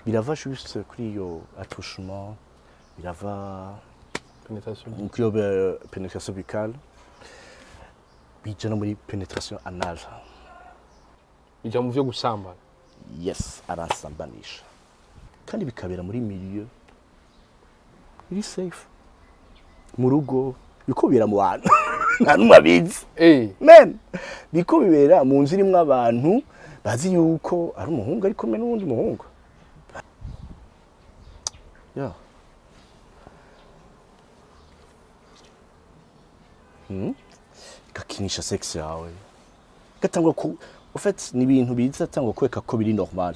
birava juste kuri iyo attouchement birava penetration kuri iyo eh, penetration buccale bija no muri penetration anal ija mu vyo gusambana yes aransambanisha kandi bikabera muri milieu iri safe mu rugo biko bibera mu bantu nta n'umwe abizi eh men biko bibera mu nzu irimwo abantu bazi yuko ari umuhungu ari kumwe n'uwundi muhungu ya Hmm? gakinisha sex yawe gatangwa ku en fait ni ibintu biza tangwa kweka ko biri normal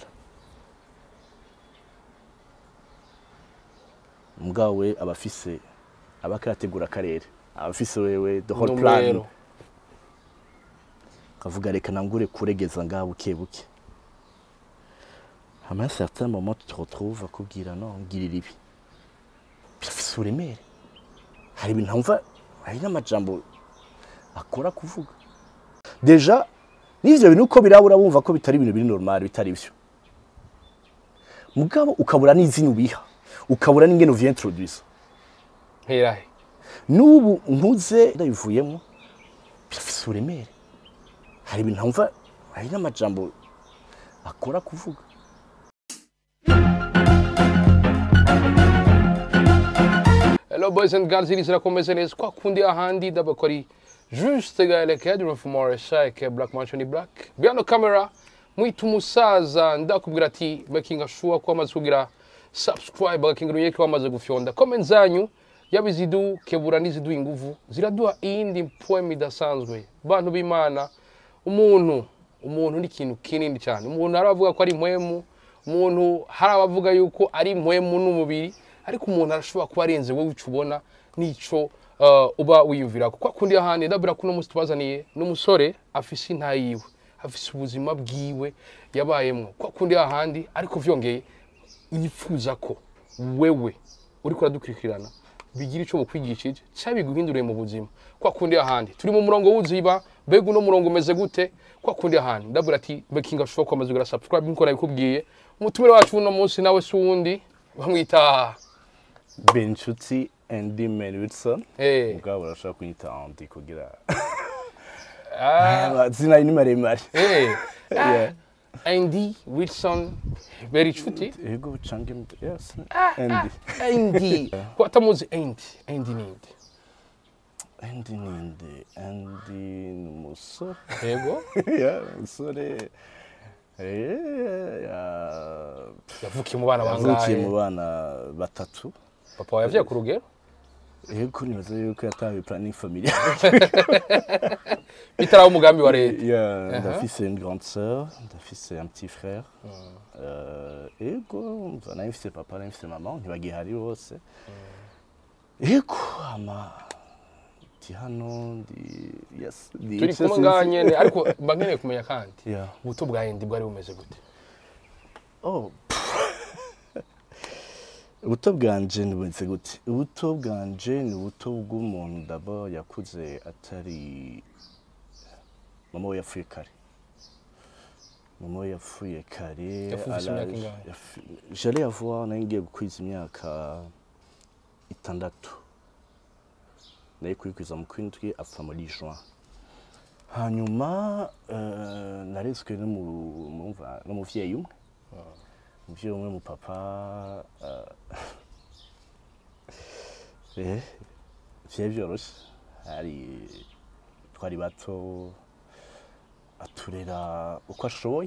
mugabo abafise abakarategura akarere abafise wewe the whole plan Numero. kavuga reka nangure kuregeza ngaha buke buke hama un certain moment tu te retrouves akubwira no ngirira ibi birafise uburemere hari ibintu ntumva hari n'amajambo akora kuvuga deja n'ivyo bintu uko birabura bumva ko bitari ibintu biri normal bitari byo mugabo ukabura n'izina ubiha ukabura n'ingene uvyiintroduisa herahe n'ubu nkuze ndabivuyemo birafise uburemere hari ibintu ntumva hari n'amajambo akora kuvuga Hello boys and girls, iri zirakomeze neza kwa kundi ahandi dabakori juste gaelekea du mfumo shake black mansion black biano camera mwitu musaza ndakubwira ati making sure ko amaze kugira subscribe agakingira unyeke wamaze gufyonda comment zanyu yabizidu kebura n'iziduha inguvu ziraduha iyindi poem idasanzwe bantu b'imana umuntu umuntu ni ikintu kinini cyane umuntu hari abavuga ko ari impwemu umuntu hari abavuga yuko ari impwemu n'umubiri ariko umuntu arashobora kuba arenze wowe icyo ubona n'icyo uh, uba wiyumvira kuko kundi ahandi ndabwira ko uno munsi tubazaniye n'umusore afise inta yiwe afise ubuzima bwiwe yabayemwo kwa kundi ahandi ariko vyongeye yifuza ko wewe uriko uradukurikirana bigira icyo bukwigishije cyangwa biguhinduriye mu buzima kwa kundi ahandi turi mu murongo w'uziba mbega uno murongo umeze gute kwa kundi ahandi ndabwira ati bekinga show ko amaze kugira subscribe nkuko nabikubwiye umutumire wacu uno munsi nawe si uwundi bamwita benshuti andy man wilson eh ubwabo urashobora kunyita andi kugira ah, amazina ni maremare eh Yeah. Andy Wilson very inshuti yego cange yes andy Andy ko atamuzi Andy Andy ninde andy ninde andy ni umusore yego ya umusore eh, ya- yavukiye mu bana yavukiye bangahe mu bana batatu papa wawe yavyaye ku rugero yego nibaza yuko yatawe planning familial bitaraho umugambi wa leta Yeah, ndafise une grande sœur ndafise un petit frère Euh, ego mva nayo mfise papa nayo mfise mama ntibagihari bose ego ama ndi hano ndi yes ndi turi icyo kumwe sinzi. ngaha nyene ariko mba nkeneye kumenya kandi Yeah. ubuto bwa Andy bwari bumeze gute Oh. ubuto bwanje bumeze gute ubuto bwanje ni ubuto bw'umuntu dabo yakuze atari mama we yapfuye kare mama we yapfuye kare Yapfuye ufise imyaka araje- ingahe? yafu- j'allais avoir nari ngiye gukwiza imyaka itandatu nari kuyikwiza mu kwindwi apfa muri juin hanyuma eh, narezwe n'umu- mumva- n'umuvyeyi umwe umuvyeyi umwe mu papa eh vyari vyoroshe hari twari bato aturera uko ashoboye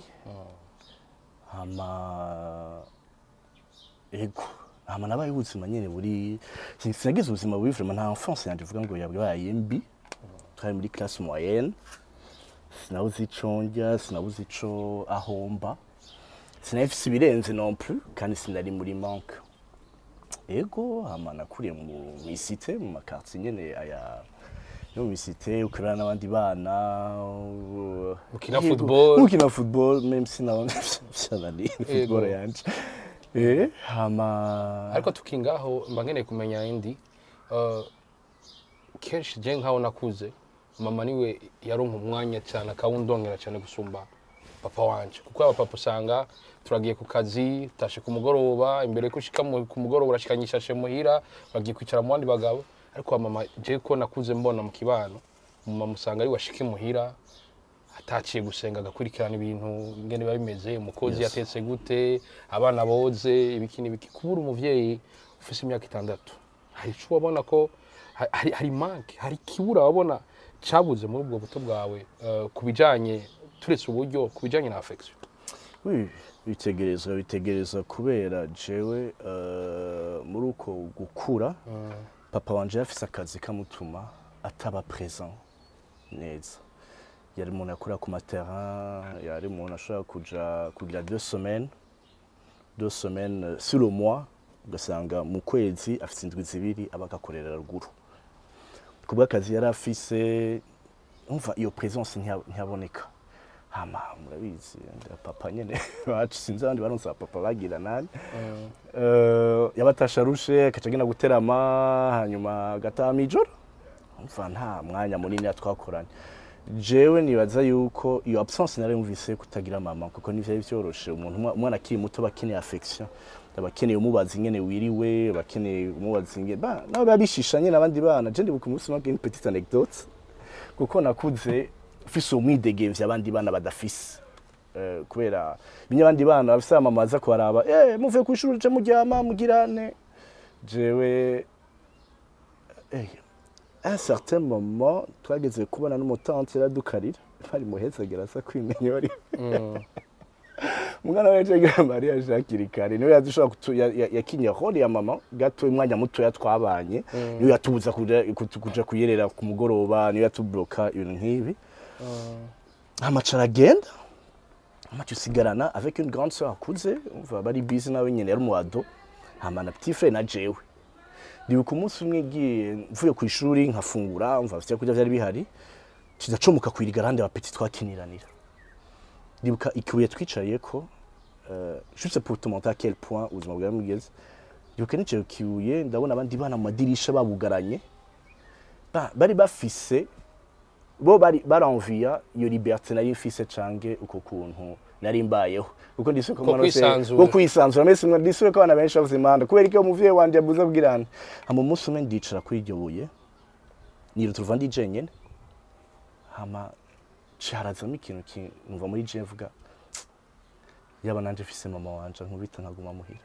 hama ego hama nabaye ubuzima nyene buri sin- sinagize ubuzima bubi vraiment nta enfance yanje uvuga ngo yabaye mbi twari muri classe moyenne sinabuze ico ndya sinabuze ico ahomba sinafise ibirenze non plus kandi sinari muri manque ego hama nakuriye mu misite mu makartier nyene aya yo mu misite ukorana n'abandi bana u- Ukina Yego, football. ukina football même si nawe vyananiye football yanje eh hama ariko tukingaho mba nkeneye kumenya Andy uh, kenshi je nkaho nakuze mama niwe yaronka umwanya cyane akawundongera cyane gusumba papa wanje kuko abapapa usanga turagiye ku kazi tashe ku mugoroba imbere ko ushika mu- ku mugoroba urashikanye ishashe muhira uragiye kwicara mu bandi bagabo ariko wa mama je ko nakuze mbona mu kibano umumama usanga ari washike muhira ataciye gusenga agakurikirana ibintu ingene biba bimeze umukozi Yes. yatetse gute abana boze ibiki n'ibiki kubura umuvyeyi ufise imyaka itandatu hari ico wabona ko ha- hari, hari manke hari ikibura wabona cabuze muri ubwo buto bwawe eh, ku bijanye turetse uburyo ku bijanye na affection Oui, bitegerezwa bitegerezwa kubera jewe eh, muri uko gukura papa wanje yafise akazi kamutuma ataba present neza yari umuntu yakora ku materin yari umuntu ashobora kuja kugira deux semaines deux semaines euh, sur le mois ugasanga mu kwezi afise indwi zibiri aba agakorera ruguru ku bw'akazi yari afise umva iyo presence ntiya- ntiyaboneka hama murabizi nda papa nyene bacu sinzi abandi baronse abapapa bagira nani Eh, yabatasha arushe akaca agenda guterama hanyuma agataha mw'ijoro umva nta mwanya munini twakoranye jewe nibaza yuko iyo absence nari mvise kutagira mama kuko ntivyari vyoroshe umuntu umwa- umwana akiri muto aba akeneye affection aba akeneye umubaza ingene wiriwe aba akeneye umubaza ingene ba nabo biba bishisha nyene abandi bana je ndibuka umunsi umwe une petite anecdote kuko nakuze ufise umwidegemvya abandi bana badafise Eh, kubera binye abandi bana bafise mama baza kubaraba eh muvuye kw'ishuri je muryama mugirane jewe eh à un certain moment twageze kubona n'umutante yaradukarira bari muhezagera asa kwimenya bari umwana we yaje Maria Jacques kare niwe yadushobora kutu- ya- ya- yakinye role ya mama gato umwanya mutoya twabanye niwe yatubuza kuja kutu- kuja kuyerera ku mugoroba niwe yatubloka ibintu nk'ibi amaca aragenda amaca usigarana avec une grande sœur akuze umva bari busy nawe nyene yari umuado hama na petit frère na jewe ndibuka umunsi umwe ngiye mvuye ku ishuri nkafungura umva vya kurya vyari bihari kidacomuka kwiriga rande abapeti twakiniranira ndibuka ikibuye twicayeko euh, juste pour te montrer à quel point ubuzima bwari bugeze ndibuka nicaye ku kibuye ndabona abandi bana mu madirisha babugaranye Ba- bari bafise bo bari baranviya iyo liberté nari mfise canke uko kuntu nari mbayeho kuko ndisuye Ko kwisanzura. ko kwisanzura mese mwe ndisuye ko abana benshi bavuze imanda kubera ko umuvyeyi wanje yabuze abwirana hama umunsi umwe ndicara kuri iryo buye niruta uruva ndi jenyene hama carazamo ikintu ki- numva muri je mvuga yaba nanje mfise mama wanje nkubita nkaguma muhira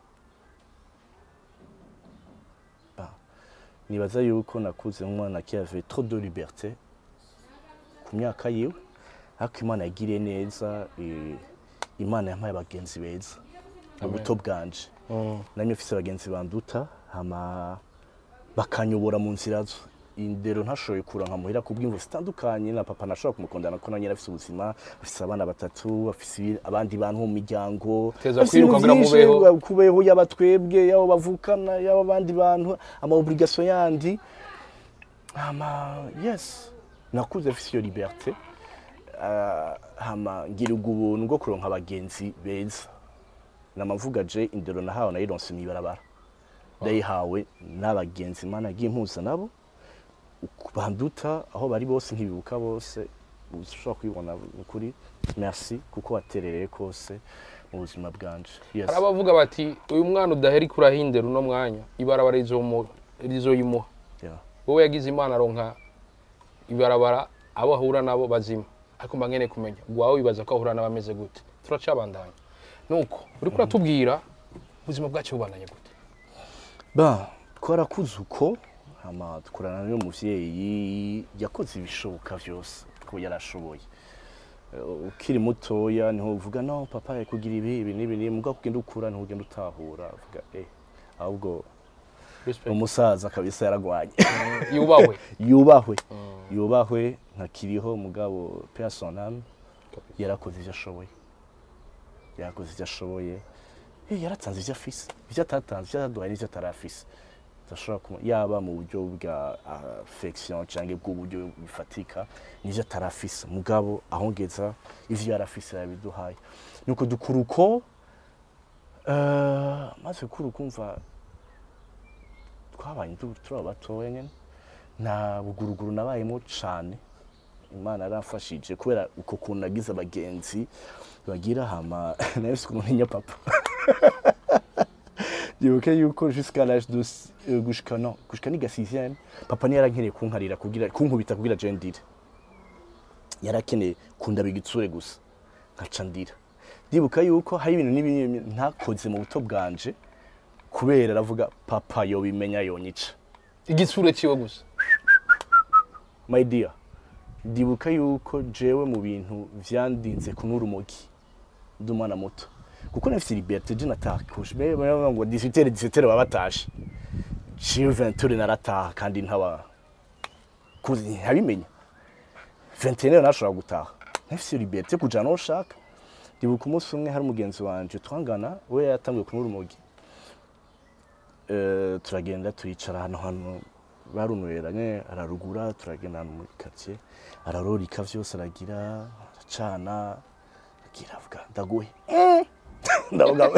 Ba, nibaza yuko nakuze nk'umwana qui avait trop de liberté ku myaka yiwe ariko imana yagiriye neza eh, imana yampaye abagenzi beza mu buto bwanje namwe mfise abagenzi banduta hama bakanyobora mu nzira zo indero ntashoboye kuranka muhira ku bw'imvu zitandukanye na papa nashobora kumukundana ko nanjye afise ubuzima afise abana batatu afise ibi- abandi bantu mu miryango Teza afise kwiruka ibintu kugira vyinshi, mubeho. kubeho yaba twebwe yaba bavukana yaba abandi bantu ama obligation yandi hama yes nakuze afise iyo liberté Ah, hama ngirirwa ubuntu bwo kuronka abagenzi beza namavuga je indero nahawe nayironse mw'ibarabara ndayihawe n'abagenzi imana yagiye impuza nabo uku- banduta aho bari bose nkibibuka bose ushobora kubibona ukuri merci kuko waterereye kose mu buzima bwanje yes. hari abavuga bati uyu mwana udaheri kurahindera uno mwanya ibarabara rizomu- rizoyimuha Yeah. wowe yagize imana aronka ibarabara abo ahura nabo bazima ariko mba nkeneye kumenya gwawe wibaza ko ahura n'abameze gute turacabandanya nuko uriko uratubwira ubuzima bwacu bubandanye gute ba twarakuze uko hama dukorana n'uyu muvyeyi yakoze ibishoboka vyose ko yarashoboye Eh, ukiri mutoya niho uvuga no papa yakugira ibi ibi n'ibi n'ibi mugabo kugenda ukura niho ugenda utahura uvuga eh ahubwo Respect. umusaza kabisa yaragwanye yubahwe yubahwe yubahwe ntakiriho mugabo personam yarakoze ivyo ashoboye yarakoze ivyo ashoboye Eh, yaratanze ivyo afise ivyo atatanze ivyo ataduhaye n'ivyo atarafise tudashobora kumu- yaba mu buryo bwa affection canke bw'uburyo bifatika n'ivyo atarafise mugabo ahongeza ivyo yarafise yabiduhaye nuko dukura uko eh, maze gukura ukumva twabanye tu- turi abatoya nyene nta buguruguru nabayemo cane imana yaramfashije kubera uko kuntu nagize abagenzi bagira hama nawe si ukuntu ntinya papa ndibuke yuko jusqu'à l'âge de s- euh, gushika non gushika niga sixième papa niyo yarankeneye kunkarira kugira kunkubita kugira je ndire yarakeneye kundaba igitsure gusa nkaca ndira ndibuka yuko hari ibintu n'ibintu ntakoze mu buto bwanje kubera aravuga papa yobimenya yonyica igitsure ciwe gusa my dear ndibuka yuko jewe mu bintu vyandinze kunywa urumogi ndi umwana muto kuko nafise liberté je natakuje me baravuga ngo 18 17 baba batashe ciwe 20 narataha kandi ntaba kuzi ntabimenya 21 nashobora gutaha nafise liberté kuja no shaka ndibuka umunsi umwe hari umugenzi wanje twangana we yatanguye kunywa urumogi Eh, turagenda turicara ahantu hantu barunweranye ararugura turagenda ahantu muri quartier ararorika vyose aragira aracana agira avuga ndaguhe Eh. ndavuga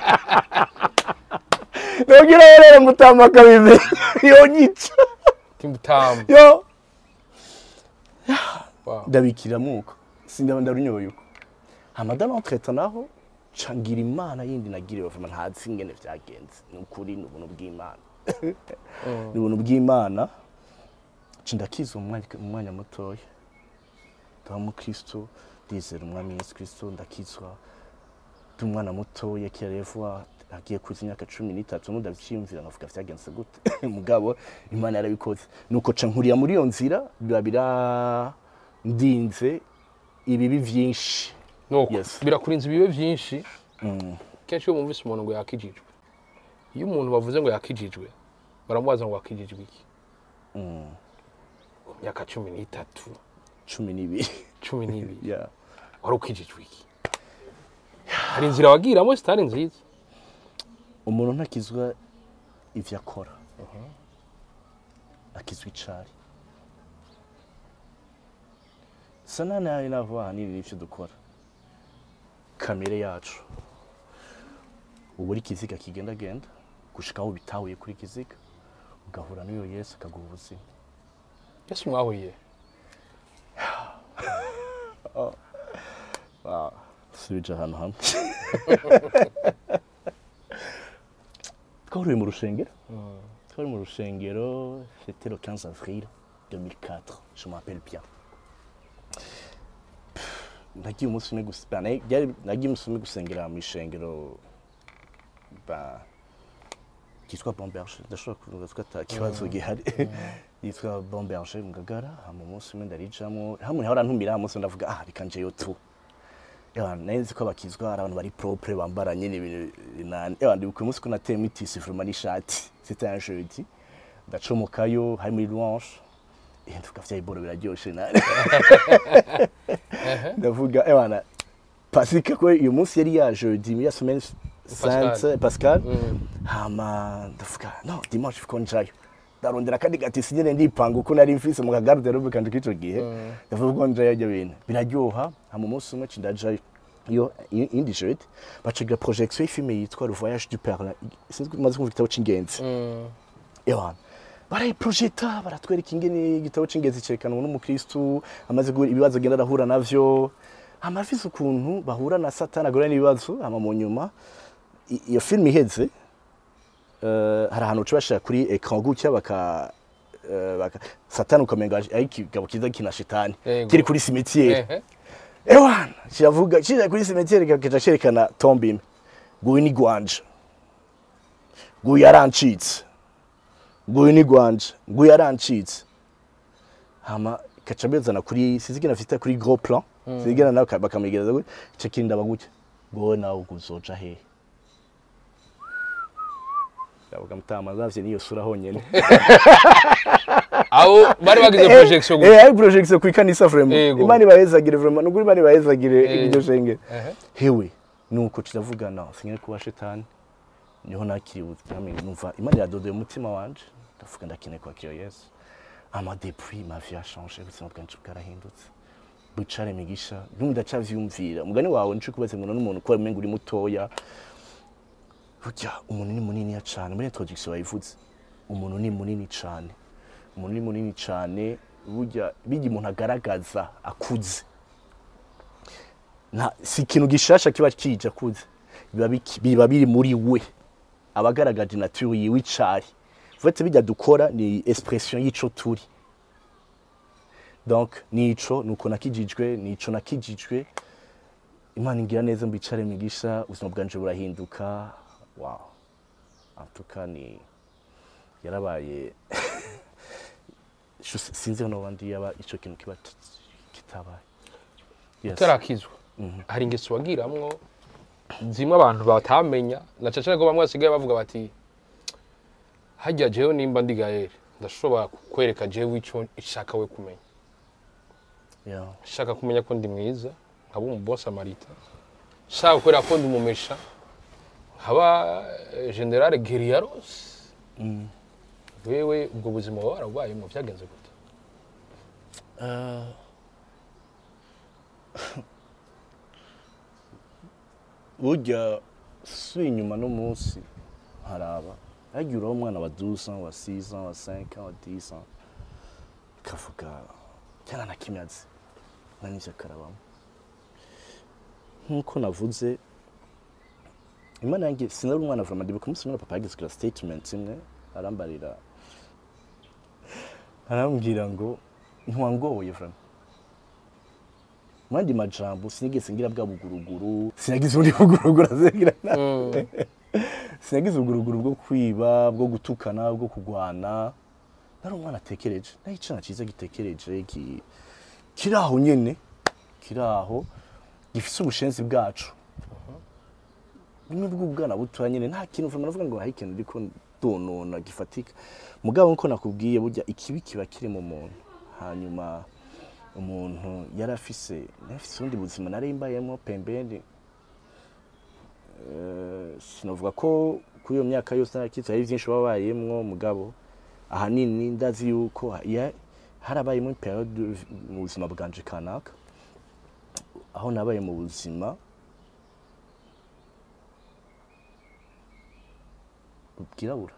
ndagira rero mutama akabimenye yonyica timutamu yo Wow. ndabikira muko sindaba ndarunyoye uko hamada n'entreta naho cangira imana yindi nagiriwe vuma ntazi ingene vyagenze ni ukuri ni ubuntu bw'imana ni ubuntu bw'imana nca ndakizwa mu mwanya- mu mwanya mutoya ndaba mukristo ndizera umwami yesu kristo ndakizwa ndi umwana mutoya kera revuwa agiye kuza imyaka cumi n'itatu mudavyiyumvira nkavuga vyagenze gute mugabo imana yarabikoze nuko ca nkurira muri iyo nzira biba birandinze ibibi vyinshi nuko Yes. birakurinze ibibe vyinshi Mm. kenshi iyo bumvise umuntu ngo yakijijwe iyo umuntu bavuze ngo yakijijwe baramubaza ngo wakijijwe iki Mm. ku myaka cumi n'itatu cumi n'ibiri cumi n'ibiri Yeah. wari ukijijwe iki hari inzira wagiramo zitari nziza umuntu ntakizwa ivyo akora akizwa icari sana nayo navuga ahanini n'ivyo dukora kamere yacu uba uri ikiziga kigendagenda gushika aho bitahuye kuri kiziga ugahura n'uyo yesu akaguha ubuzima yesu mwahuriye subije ahantu hamwe twahuriye mu rushengero twari mu rushengero c'était le 15 avril 2004 je m'appelle bien nagiye umunsi umwe gusa ba- na- byari- nagiye umunsi umwe gusengera mu ishengero ba kitwa Bomberge ndashobora kuvuga ko ata kibazo gihari yitwa Bomberge mu Ngagara hama umunsi umwe ndarijamwo hamwe hora ntumira umunsi umwe ndavuga ah reka njeyo tu Ewa, nari nzi ko abakizwa ari abantu bari propre bambara nyine ibintu binani ewa ndibuka umunsi ko nateyemo itisi vraiment n'ishati c'était un jeudi ndacomokayo hari muri louange eh ndavuga vya iboro biraryoshe nani ndavuga ewana pasika ko uyu munsi yari ya jeudi ya semaine sainte pascal hama ndavuga no dimanche ko njayo ndarondera kandi gatisi nyene ndipanga uko nari mfise mu kagarde robe kandi k'ico gihe ndavuga ko njayo ibyo bintu biraryoha hama umunsi umwe ci ndajayo iyo i- indi jeudi bacagira projection y'ifilme yitwa le voyage du père sinzi ko umaze kumva igitabo c'ingenzi ewana barayiprojeta baratwereka ingene igitabo c'ingenzi cerekanwa n'umukristu amaze guhura ibibazo agenda arahura navyo hama afise ukuntu bahura na satani agura n'ibibazo hama mu nyuma i- iyo filime iheze eh, hari ahantu uca bashira kuri ekran gutya baka eh, baka satani ukamenga ari ikigabo kiza kina shitani Yego. kiri kuri cimetière Ehe. ewana kiravuga kije kuri cimetière kikaja cerekana tombe imwe nguyu ni gwanje nguyu yarancitse nguyu ni gwanje nguyu yarancitse hama kaca bezana kuri sizigena afite kuri gros plan sizigena nawe bakamugereza gutya ico kindi abagutya ngowe nawe ubwo uzoja hehe ndavuga mutama zavye niyo sura honyene aho bari bagize projection gusa eh ari projection ku ikanisa vraiment Yego. imana ibahezagire vraiment nukuri imana ibahezagire Eh. iryo shengero Ehe. hewe nuko kiravugana sinyere kuba shetani niho nakiriye ubwami numva imana iradodeye umutima wanje ndavuga ndakeneye kwakira yesu ama depuis ma vie a changé ubuzima bwanje bwarahindutse bucare migisha n'ubu ndacavyumvira umugani wawe nico kubaze ngo n'umuntu ko umenga uri mutoya burya umuntu ni muniniya cane muri introduction wayivuze umuntu ni munini cane umuntu ni munini cane burya bijya umuntu agaragaza akuze nta si ikintu gishasha kiba kije akuze biba biki- biba biri muri we aba agaragaje nature yiwe icayi vete bijya dukora ni expression y'ico turi donc nico nuko nakijijwe nico nakijijwe imana ingira neza mbicare migisha ubuzima bwanje burahinduka wow antuka ni yarabaye Shu- sinzi no bandi yaba ico kintu kiba t- kitabaye yes. utarakizwa hari ingeso wagiramwo zimwe abantu batamenya na cyane ko bamwe basigaye bavuga bati hajya jewe nimba ndi gaere ndashobora kukwereka jewe icyo ishaka we kumenya yeah. shaka kumenya ko ndi mwiza nkaba umubosi amarita shaka kubera ko ndi umumesha nkaba eh, generale geriyaros wewe ubwo buzima waba warabubayemo byagenze gute Uh, burya si inyuma n'umunsi haraba hagiye uraho umwana wa 12 ans wa 6 ans wa 5 ans wa 10 ans kavuga cyana na kimyazi na n'ivyo karabamo nk'uko navuze imana yanjye sinari umwana vraiment ndibuka umunsi umwe na papa yagize kira statement imwe arambarira arambwira ngo ntiwangoye vraiment mandi majambo sinigeze ngira bwa buguruguru sinagize ubundi buguruguru azengira nawe sinagize ubuguruguru bwo kwiba bwo gutukana bwo kugwana nari umwana atekereje nari icana cyiza gitekereje ki- kiri aho nyene kiri aho gifise ubushenzi bwacu bimwe bw'ubwana butoya nyene nta kintu vraiment navuga ngo hari ikintu ndiko ndonona gifatika mugabo nko nakubwiye burya ikibi kiba kiri mu muntu hanyuma umuntu yari afise yari afise ubundi buzima nari mbayemo pembeni Eh, sinavuga ko kuri iyo myaka yose narakitse hari byinshi wabayemwo mugabo ahanini ndazi yuko ya- harabayemo periode mu buzima bwanje kanaka aho nabaye mu buzima bwirabura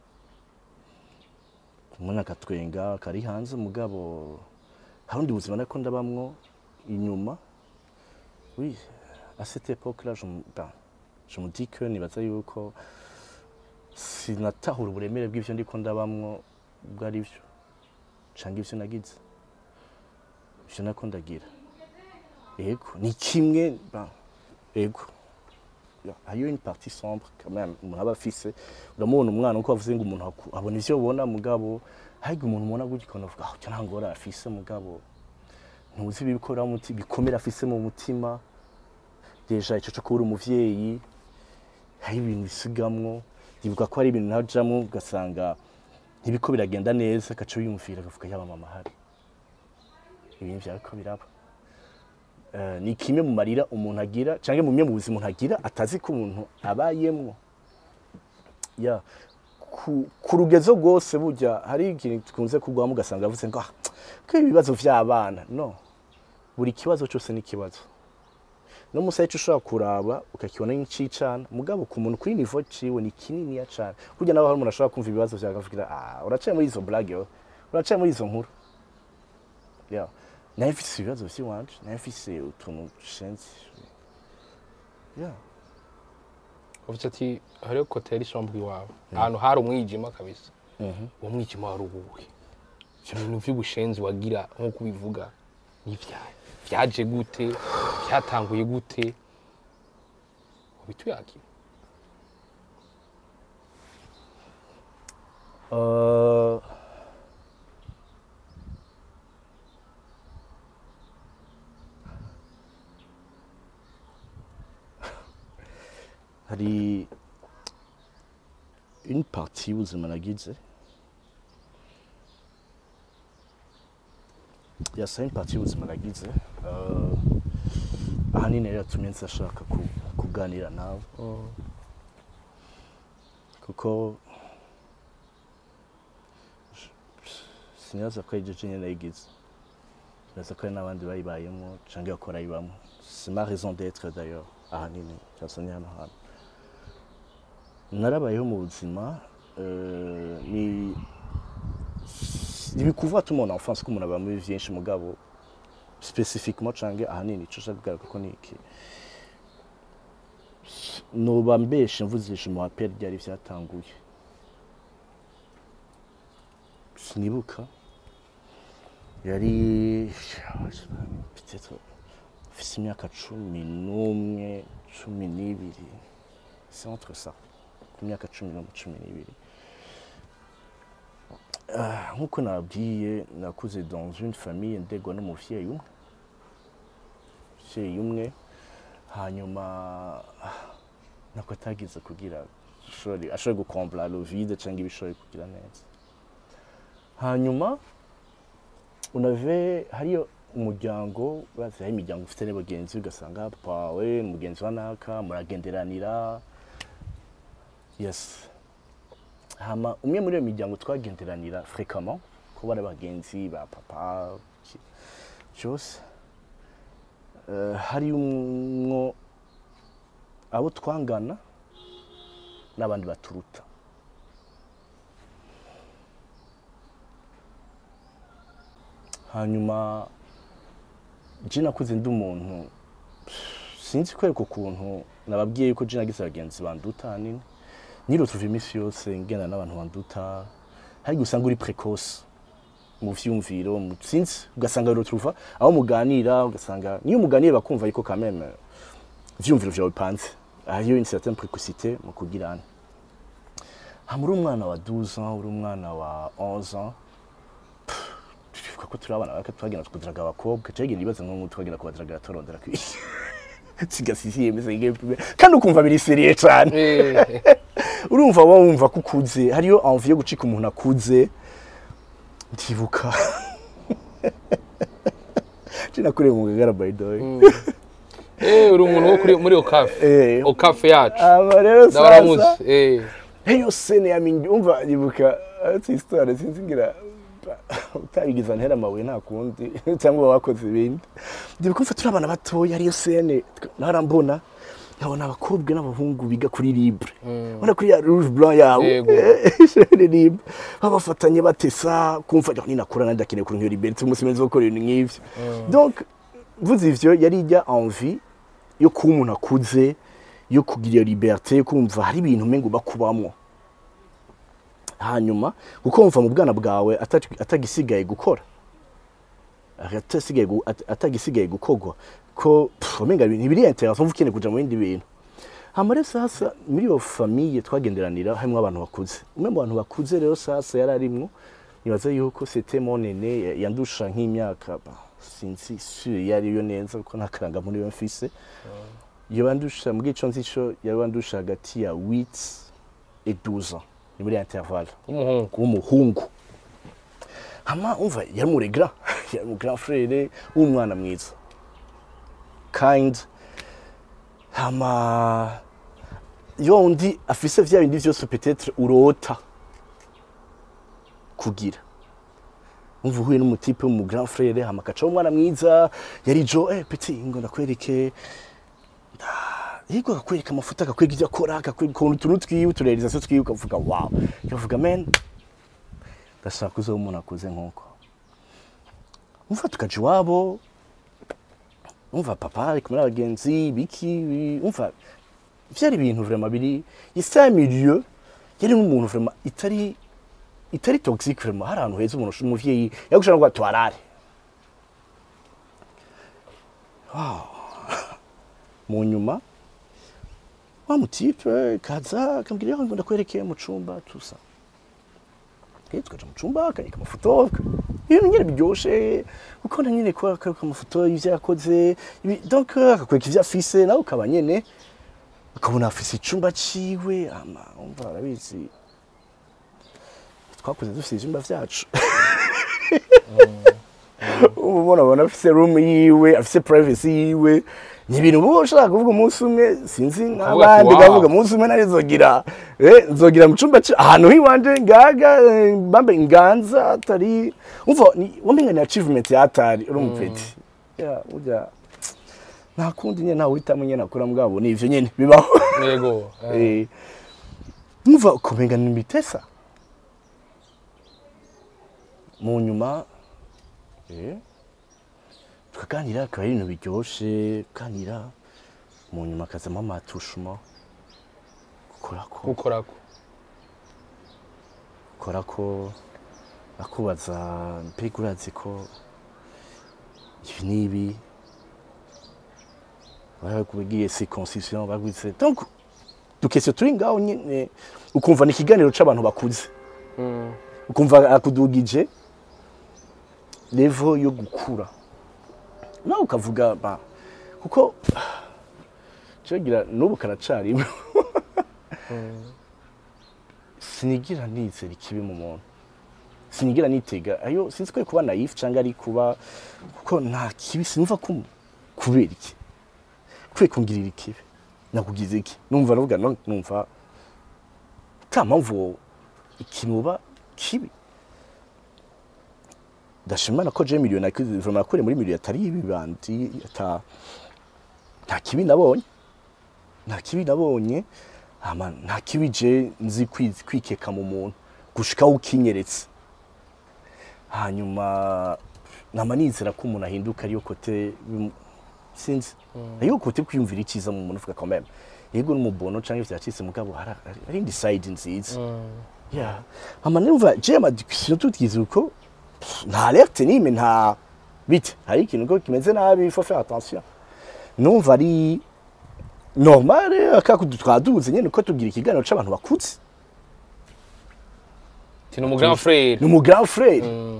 umuntu akatwenga kari hanze mugabo hari undi buzima nako ndabamwo inyuma oui à cette époque là je, me- ben, je me dis que nibaza yuko sinatahura uburemere bw'ivyo ndiko ndabamwo ubwo ari byo canke ivyo nagize ivyo nako ndagira ego ni kimwe ben, ego Ya, hariyo une partie sombre quand même umuntu aba afise uramubona umwana uko bavuze ngo umuntu aku- abona ivyo ubona mugabo harya umuntu ubona gutya ukabona uvuga ah nta ngora afise mugabo ntuzi ibikora muti bikomera afise mu mutima deja ico cyo kubura umuvyeyi hari ibintu bisigamwo ndibuka ko hari ibintu najamwo ugasanga ntibiko biragenda neza agaca wiyumvira agavuga yaba mama hari ibintu vyariko biraba Eh, ni kimwe mu marira umuntu agira canke mu bimwe mu buzima umuntu agira atazi ko umuntu abayemwo ya ku, ku rugezo rwose burya hari ikintu tukunze kugwamo ugasanga avuze ngo ah, ko ibibazo vy'abana no buri kibazo cyose ni ikibazo no musaye ushobora kuraba ukakibona nk'icicana mugabo ku muntu kuri nivo ciwe ni kininiya cane kurya naho hari umuntu ashobora kumva ibibazo vyawe akavugira ah uracaye muri izo blague yo uracaye muri izo nkuru ya naye mfise ibibazo vy'iwanje naye mfise utuntu dushenze ya uvuze ati hariho koteri sombre iwawe ahantu hari umwijima kabisa uwo mwijima wari uwuhe ivyo bintu vy'ubushenzi wagira nk'uko ubivuga n'ivyaye vyaje gute vyatanguye gute ubituyakira Uh, hari une partie y'ubuzima nagize yasa une partie y'ubuzima nagize uh, ahanini rero yatumye nzashaka ku- kuganira nawe kuko sinibaza ko ari je nyene nayigize nibaza ko hari n'abandi bayibayemo canke bakora ayibamo c'est ma raison d'être d'ailleurs ahanini cyasanye hano hantu narabayeho mu buzima eh, ni ntibikuvuga tuma en enfance ko umuntu aba muri vyinshi mugabo specifiquement canke ahanini ico ushaka kugaruka ko niki noba mbeshe mvuzisha mu apel ryari vyatanguye sinibuka yari peut-être mfise imyaka cumi n'umwe cumi n'ibiri c'est entre ça ku myaka cumi n'umwe cumi n'ibiri Ah, nk'uko nabwiye nakuze dans une famille ndegwa n'umuvyeyi umwe umuvyeyi umwe hanyuma ah, nako atagize kugira ashobore ashobore gukombla le vide cyangwa ibishoboye kugira neza hanyuma unave hariyo umuryango urazi hari imiryango ufite n'abagenzi ugasanga papa wawe ni umugenzi wa naka muragenderanira yes hama umwe muri iyo miryango twagenderanira fréquemment kuba ari abagenzi ba papa ki- cyose Eh, hari umwo abo twangana n'abandi baturuta hanyuma je nakuze ndi umuntu sinzi kwereka ukuntu nababwiye yuko je nagize abagenzi banduta hanini nirotuva iminsi yose ngenda n'abantu banduta hari usanga uri precoce mu vyumviro mu- sinzi ugasanga birotuva aho muganira ugasanga niyo muganiye bakumva yuko quand même vyumviro vyawe bipanze hariyo une certaine précocité mu kugirana hama uri umwana wa 12 ans uri umwana wa 11 ans twibuka ko turi abana bake twagenda tukudiraga abakobwa cagenda ibibazo nk'ubu twagenda kubadiraga turondera kwishi sigasisiye meze nk'igihe kandi ukumva biri seriye cane Eh, urumva wowe wumva ko ukuze hariyo envie yo gucika umuntu akuze ndibuka je nakuriye mu gagara by the way eh, uri umuntu wo kuri- muri okafe Eh, okafe yacu aba rero sasa ndabaramutse eh. Heyo sene ya mingi umva ndibuka ati histoire sinzi ngira utabigiza ntera amabuye nta kundi cyangwa wakoze ibindi ndibuka mfa turi abana batoya ariyo sene narambona nkabona abakobwa n'abahungu biga kuri libre ubona kuri ya rouge blanc yawe Yego. ishuri libre babafatanye batesa kumva ngo ninakura nandakeneye kuri nk'iyo liberté umunsi mwiza wo gukora ibintu nk'ivyo donc mvuze ivyo yari ijya envie yo kuba umuntu akuze yo kugira iyo liberté yo kumva hari ibintu umengo bakubamwo hanyuma kuko wumva mu bwana bwawe atag- atagisigaye gukora atasigaye gu- at- atagisigaye gukorwa ko pff, umenga ibintu ntibiri interest wumva ukeneye kuja mu bindi bintu hama rero sasa muri iyo famille twagenderanira harimwo abantu bakuze umwe mu bantu bakuze rero sasa yari arimwo nibaza yuko c'était mon aîné ya- yandusha nk'imyaka bah, sinzi sure iyo ariyo neza kuko nta karangamuntu yo mfise yabandusha mbwi ico nzi co yabandusha hagati ya 8 et 12 ans ni muri intervalle w'umuhungu w'umuhungu hama umva yari mu grand yari mu grand frère w'umwana mwiza kind hama yo undi afise vya bindi vyose peut-être urota kugira umva uhuye n'umutipe mu grand frère hama akaca umwana mwiza yari jo eh petit ngo ndakwereke yego akakwereka amafuta akakwereka ibyo akora akakwereka ukuntu utuntu twiwe uturealizasiyo twiwe ukavuga wow ukavuga men ndashaka kuza umuntu akuze nk'uko umva tukaja iwabo umva papa ari kumwe n'abagenzi biki bi- umva vyari ibintu vraiment biri isa milieu yari nk'umuntu vraiment itari itari toxique vraiment hari ahantu heza umuntu umuvyeyi yagushaka ngo twarare mu nyuma wa mutipe kaza akambwira ngo ndakwerekeye mu cumba tusa Okay, tukaja mu cumba akanyika amafoto ibintu nyine biryoshe ukabona nyine ko akaruka amafoto y'ivyo yakoze ibi- donc akakwereka ivyo afise nawe ukaba nyene ukabona afise icumba ciwe ama umva arabizi twakuze dufise ivyumba vyacu ubu ubona abona afise room yiwe afise privacy yiwe ni ibintu uba ushaka kuvuga umunsi umwe sinzi nk'abandi wow. ukavuga umunsi umwe nari nzogira eh, nzogira mu cumba ca- ahantu hiwanje ngaga eh, bambe inganza atari umva ni- wamenga ni achievement yatari uri umupeti ya urya nta kundi nyene ntawe uhitamo nyene akora mbwabo ni ivyo nyene bibaho yego eh. Eh, umva kumenga ni mitesa mu nyuma eh, tukaganira akaba ari ibintu biryoshe kuganira mu nyuma akazamo amatushuma gukorako gukorako gukorako akubaza mbega urazi ko ibi n'ibi bakubwiye circoncision bagwitse donc dukese turi ngaho nyine ukumva ni ikiganiro c'abantu bakuze Mm. ukumva akudugije level yo gukura nawe ukavuga ba kuko cyogira n'ubu karacarimo sinigira nizera ikibi mu muntu sinigira nitega ayo sinzi ko ari kuba naif cyangwa ari kuba kuko nta kibi sinumva ko kubera iki kwe kungirira ikibi nakugize iki numva navuga no numva ta mpamvu ikinuba kibi ndashimana ko je miliyoni vraiment nakure muri miliyoni atari ibibandi ata nta kibi nabonye nta kibi nabonye ama nta kibi je nzi kwi- kwikeka mu muntu gushika ukinyeretse hanyuma nama nizera ko umuntu ahinduka ariyo kote bimu- sinzi ariyo kote kwiyumvira icyiza mu muntu uvuga quand même yego n'umubono canke vyacitse mugabo hari hari indi side nziza yeah ama numva je ama discussion tutigize uko pff, nta alerte nime nta bite hari ikintu ko kimeze nabi il faut faire attention numva ari normal akakudu twaduze nyene ko tugira ikiganiro c'abantu bakuze Ti ni umu grand frère ni umu grand frère Mm.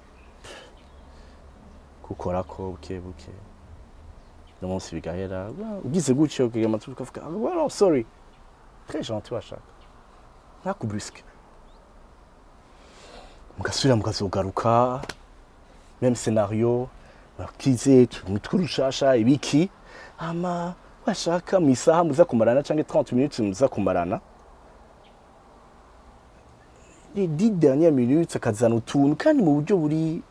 gukorako buke buke no munsi bigahera wa- ugize gutyo ukagira amatwi ukavuga "Ah, well, no, sorry très gentil washaka ntakubrusque mugasubira mukazogaruka même scénario bakize umutwe urushasha ibiki ama washaka mu isaha muza kumarana cyangwa 30 minutes muza kumarana les 10 dernières minutes akazana utuntu kandi mu buryo buri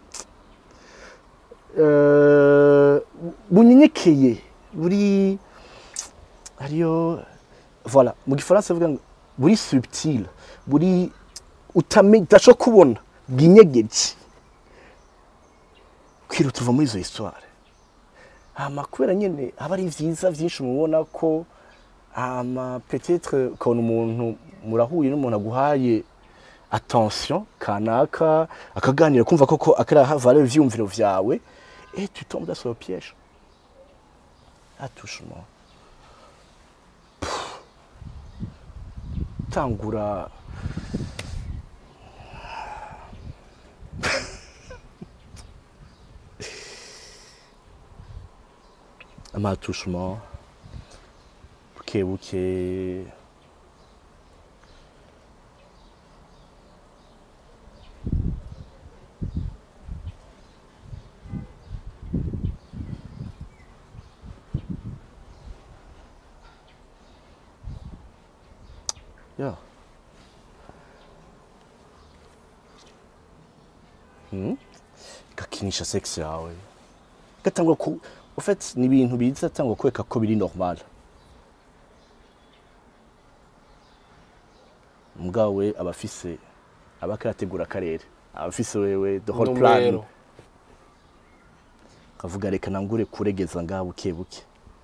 eh, bunyenyekeye buri hariyo voilà mu gifaransa bavuga ngo buri subtil buri utamenye udashobora kubona bwinyegeje kwiruta uva muri izo histoire hama kubera nyine aba ari vyiza vyinshi mubona ko hama peut-être ukabona umuntu murahuye n'umuntu aguhaye attention kanaka akaganira kumva koko akaraha valeur ivyumviro vyawe et tu tombes dans ce piège attouchement Pff. tangura amatouchement buke buke Ja. Hmm? gakinisha sex yawe gatangwa ku en fait ni ibintu biza tangwa kweka ko biri normal mugabo abafise abakarategura akarere abafise wewe the whole plan Numero. kavuga reka nangure kuregeza ngaha buke buke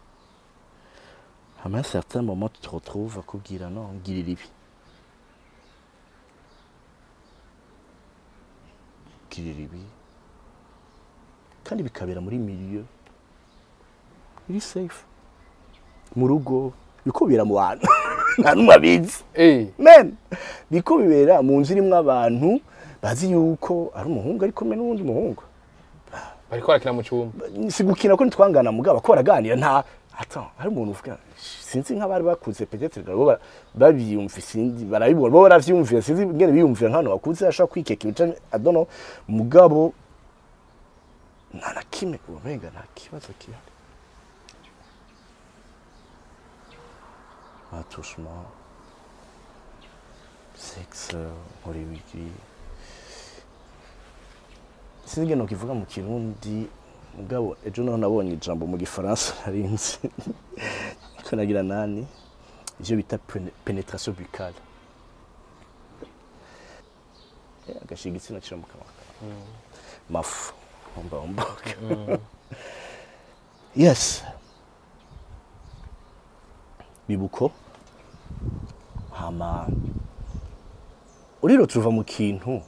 hama un certain moment tu te retrouves akubwira no ngirira ibi ngirira ibi kandi bikabera muri milieu iri safe mu rugo biko bibera mu bantu nta n'umwe abizi Eh, men biko bibera mu nzu irimwo abantu bazi yuko ari umuhungu ari kumwe n'uwundi muhungu bariko barakina mu cyumba si gukina ko ntitwangana mugabo ko baraganira nta ata hari umuntu uvuga sinzi nk'abari bakuze peut-être bo ba- babyumva sinzi barabibona bo baravyumvira sinzi ngene biyumvira nk'abantu bakuze ashaka kwikeka ibice adono mugabo nta na kimwe umenga nta kibazo kihari attouchement sexe nkora ibiki sinzi ngene nokivuga mu kirundi mugabo ejo naho nabonye ijambo mu gifaransa narinzi ko nagira nani ivyo bita pene- penetration buccale Eh, agashiga igitsina kira mu kanwa kawe mafu omba omboga yes bibuko hama uriro tuva mu kintu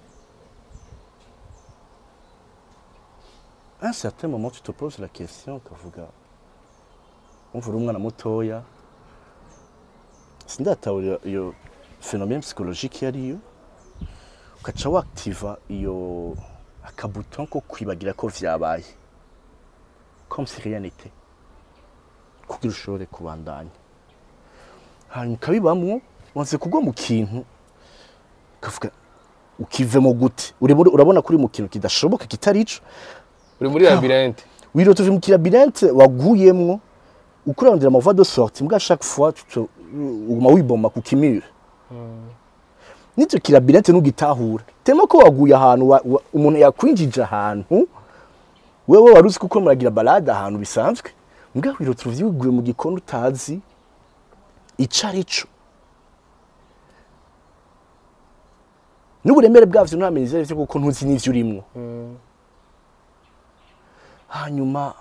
à un certain moment tu te poses la question ukavuga umvura umwana mutoya sindatahura iyo phénomène psychologique yariyo ukaca wakitiva iyo akabuton ko kwibagira ko vyabaye comme si rien n'était kugira ushobore kubandanya hanyuma ukabibamwo wanze kugwa mu kintu ukavuga ukivemo gute Urimo- urabona kuri mu kintu kidashoboka kitari ico uri muri labyrinthe wirota uve mu kirabirinte waguyemwo ukurarondera amavoie de sortie mbwa chaque fois tu te- uguma wiboma ku kimire n'icyo kirabirinte ntugitahura tema ko waguye ahantu wa- wa- umuntu yakwinjije ahantu wewe wari uzi kuko muragira balade ahantu bisanzwe mbwa wirota uvuye wiguye mu gikoni utazi ico ari co n'uburemere bwavyo nturamenya ivyo arivyo kuko ntuzi n'ivyo urimwo hanyuma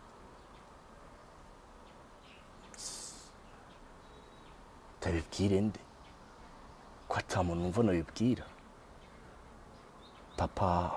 ndabibwire nde ko ata muntu numva nabibwira papa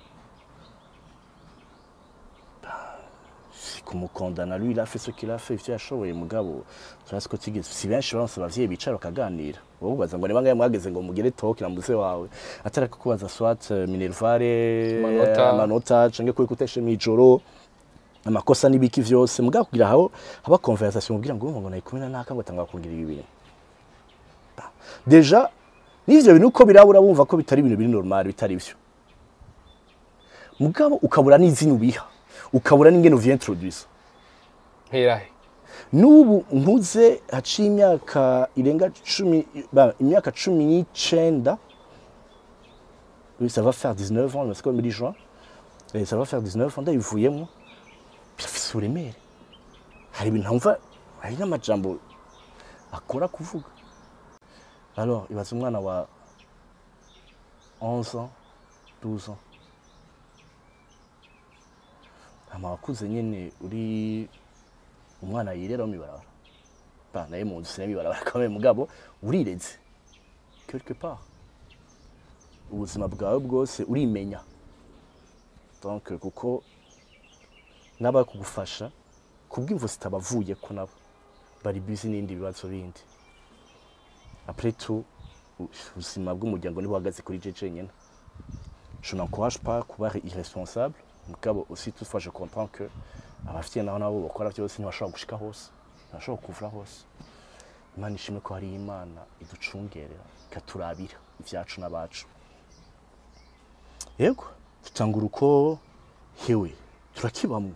bah, si kumukondana lui il a fait ce qu'il a fait ivyo yashoboye mugabo turazi ko tigeze si benshi baronse abavyeyi bicara bakaganira wowe ubaza ngo ni bangahe mwageze ngo mugire talk na muze wawe atari kukubaza swat eh, minervare Amanota. amanota canke kuri kuteshe mw'ijoro amakosa n'ibiki vyose mugabo kugira aho haba conversation kugira ngo ngo nayikumena naka ngo tanga kungira ibi bintu Bah, deja n'ivyo bintu uko birabura bumva ko bitari ibintu biri normal bitari byo mugabo ukabura n'izina ubiha ukabura n'ingene uvyiintroduce herahe n'ubu nkuze haciye imyaka irenga cumi ba, imyaka cumi n'icenda oui, ça va faire 19 ans, c'est comme muri juin Eh, ça va faire 19 ans ndabivuyemo birafise uburemere hari ibintu ntumva hari n'amajambo akora kuvuga alors ibaza umwana wa 11 ans 12 ans hama wakuze nyene uri umwana yirera mu ibarabara ba naye mu nzu sinema ibarabara kamwe mugabo urireze quelque part ubuzima bwawe bwose urimenya donc kuko n'abari kugufasha kubw'imvo zitabavuye ko nabo bari busy n'ibindi bibazo bindi après tout u- ubuzima bw'umuryango ntibuhagaze kuri je jenyine je n'encourage pas kuba irresponsable mugabo aussi toutefois je comprends que abafitiye naho nabo bakora byose ntibashobora gushika hose ntibashobora kuvura hose imana ishimwe ko hari imana iducungerera ikaturabira ivyacu n'abacu yego tutangura uko hewe turakibamwo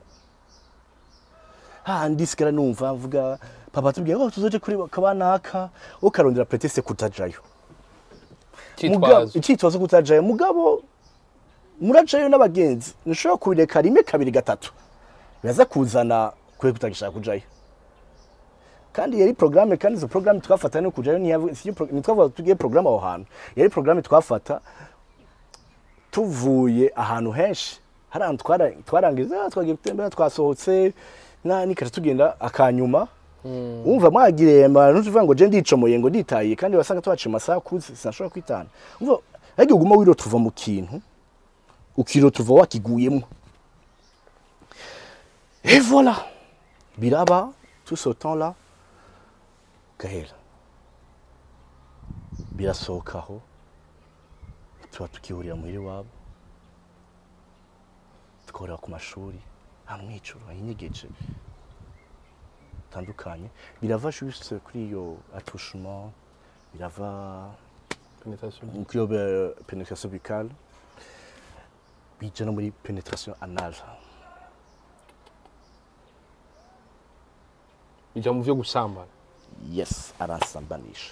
handi sigara numva mvuga papa tubwiye ko tuzoje kuri kabanaka ukarondera pretexte kutajayo Mugabo- cyitwazo icyitwazo kutajayo mugabo murajayo n'abagenzi ntushobora kubireka rimwe kabiri gatatu biraza kuzana kwe kutagishaka kujayo kandi yari programme kandi izo programme twafata no kujayo ntiyavu- siyo pro- ntitwavuga tugiye programme aho hantu yari programme twafata tuvuye ahantu henshi hari ahantu twara- twarangiza ah, twagiye gutembera twasohotse na nikaje tugenda akanyuma umva mwagiremba ntuvuga ngo je ndicomoye ngo nditaye kandi wasanga twaciye amasaha kuze sinashobora kwitana umva ariko uguma wiro tuva mu kintu ukiro tuva wakiguyemo et voilà biraba tout ce temps là gahera birasohokaho tuba tukihurira muhira iwabo tukahurira ku mashuri amwicuro ayinyegeje bitandukanye birava juste kuri iyo attouchement birava Penetration. kuri iyo euh, pénétration buccale bija no muri pénétration anale bijya mu byo gusambana yes aransambanisha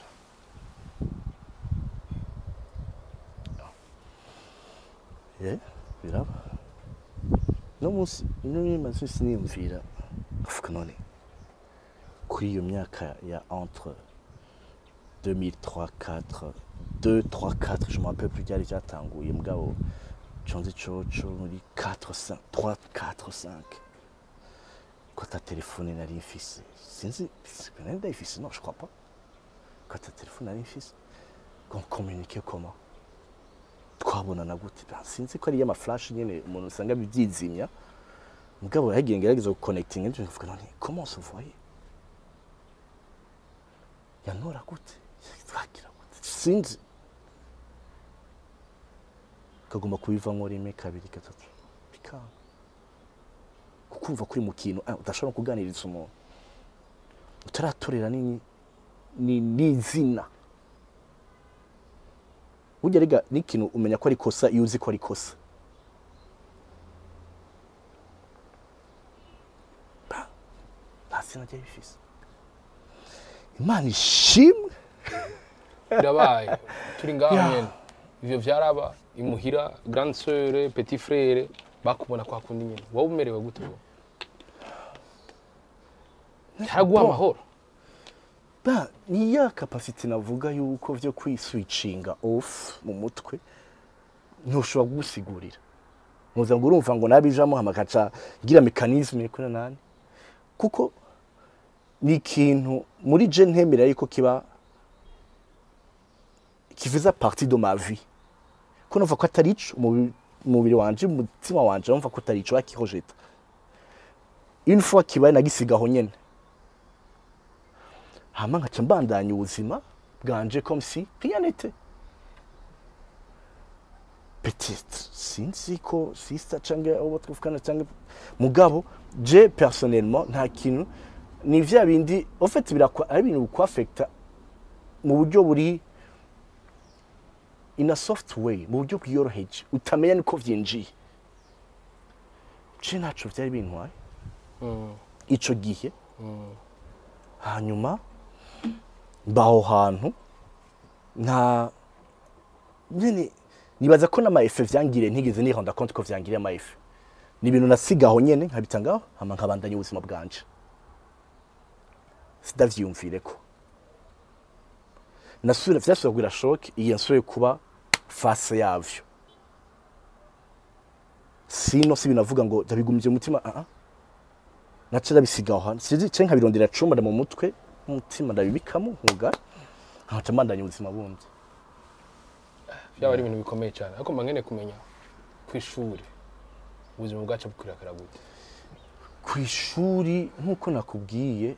ye biraba no munsi no maze siniyumvira afuka none kuri iyo myaka ya entre 2003 4 2 3 4 je me rappelle plus byari byatanguye mugabo conzi coco muri 4 5 3 4 5 ko ta telefone nari mfise sinzi nari ndayifise non je crois pas ko ta telefone nari mfise qu'on communiquer comment twabonana gute Ben, sinzi ko ari y'amaflash nyene umuntu usanga bibyizimya mugabo yagiye ngerageza guconnecting nje mvuga none comment on se voyait yanora gute twagira gute sinzi kagomba kubivamo rimwe kabiri gatatu bikanga kukumva kuri mu kintu ah, udashobora no kuganiriza umuntu utaratorera ni ni n'izina burya rega n'ikintu umenya ko ari kosa iyo uzi ko ari kosa Ba, nta zina ryari bifise imana ishimwe birabaye turi ngaho Ya. nyene ivyo vyaraba imuhira grande sœur petit frère bakubona kwa kundi nyene wowe umerewe gute wowe cyaraguha Bon. amahoro ba ni ya kapasite navuga yuko vyo kwiswicinga off mu mutwe ntushobora kugusigurira ntuza ngo urumva ngo nabijamo hama gaca gira mekanisme kuri nani kuko ni ikintu muri je ntemera yuko kiba kivuza partie de ma vie ko numva ko atari ico umubi- umubiri wanje umutima wanje numva ko atari ico bakihojeta une fois kibaye nagisigaho nyene hama nkaca mbandanya ubuzima bwanje comme si rien n'était peut-être sinzi ko sister canke abo twuvugana canke mugabo je personnellement nta kintu ni vya bindi en fait birakwa ari ibintu bikwafecta mu buryo buri in a soft way mu buryo bwiyoroheje utamenya niko vyinjiye je ntaco vyari bintwaye ico gihe hanyuma mbaho hantu nta nyene nibaza ko n'amaefe vyangiriye ntigeze niranda compte ko vyangiriye amaefe ni ibintu nasigaho nyene nkabita ngaho hama nkabandanya ubuzima bwanje sidavyiyumvireko nasubira vyasubira kugira shoke igihe nsubiye kuba face yavyo sino si binavuga ngo ndabigumije umutima ah ah naca ndabisigaho hantu sinzi canke nkabirondera cumba mu mutwe umutima ndabibikamo nkuga nkaca mbandanya ubuzima bundi byaba ari ibintu bikomeye cyane ariko mba nkeneye kumenya ku ishuri ubuzima bwacu bukwirakwira gute ku ishuri nk'uko nakubwiye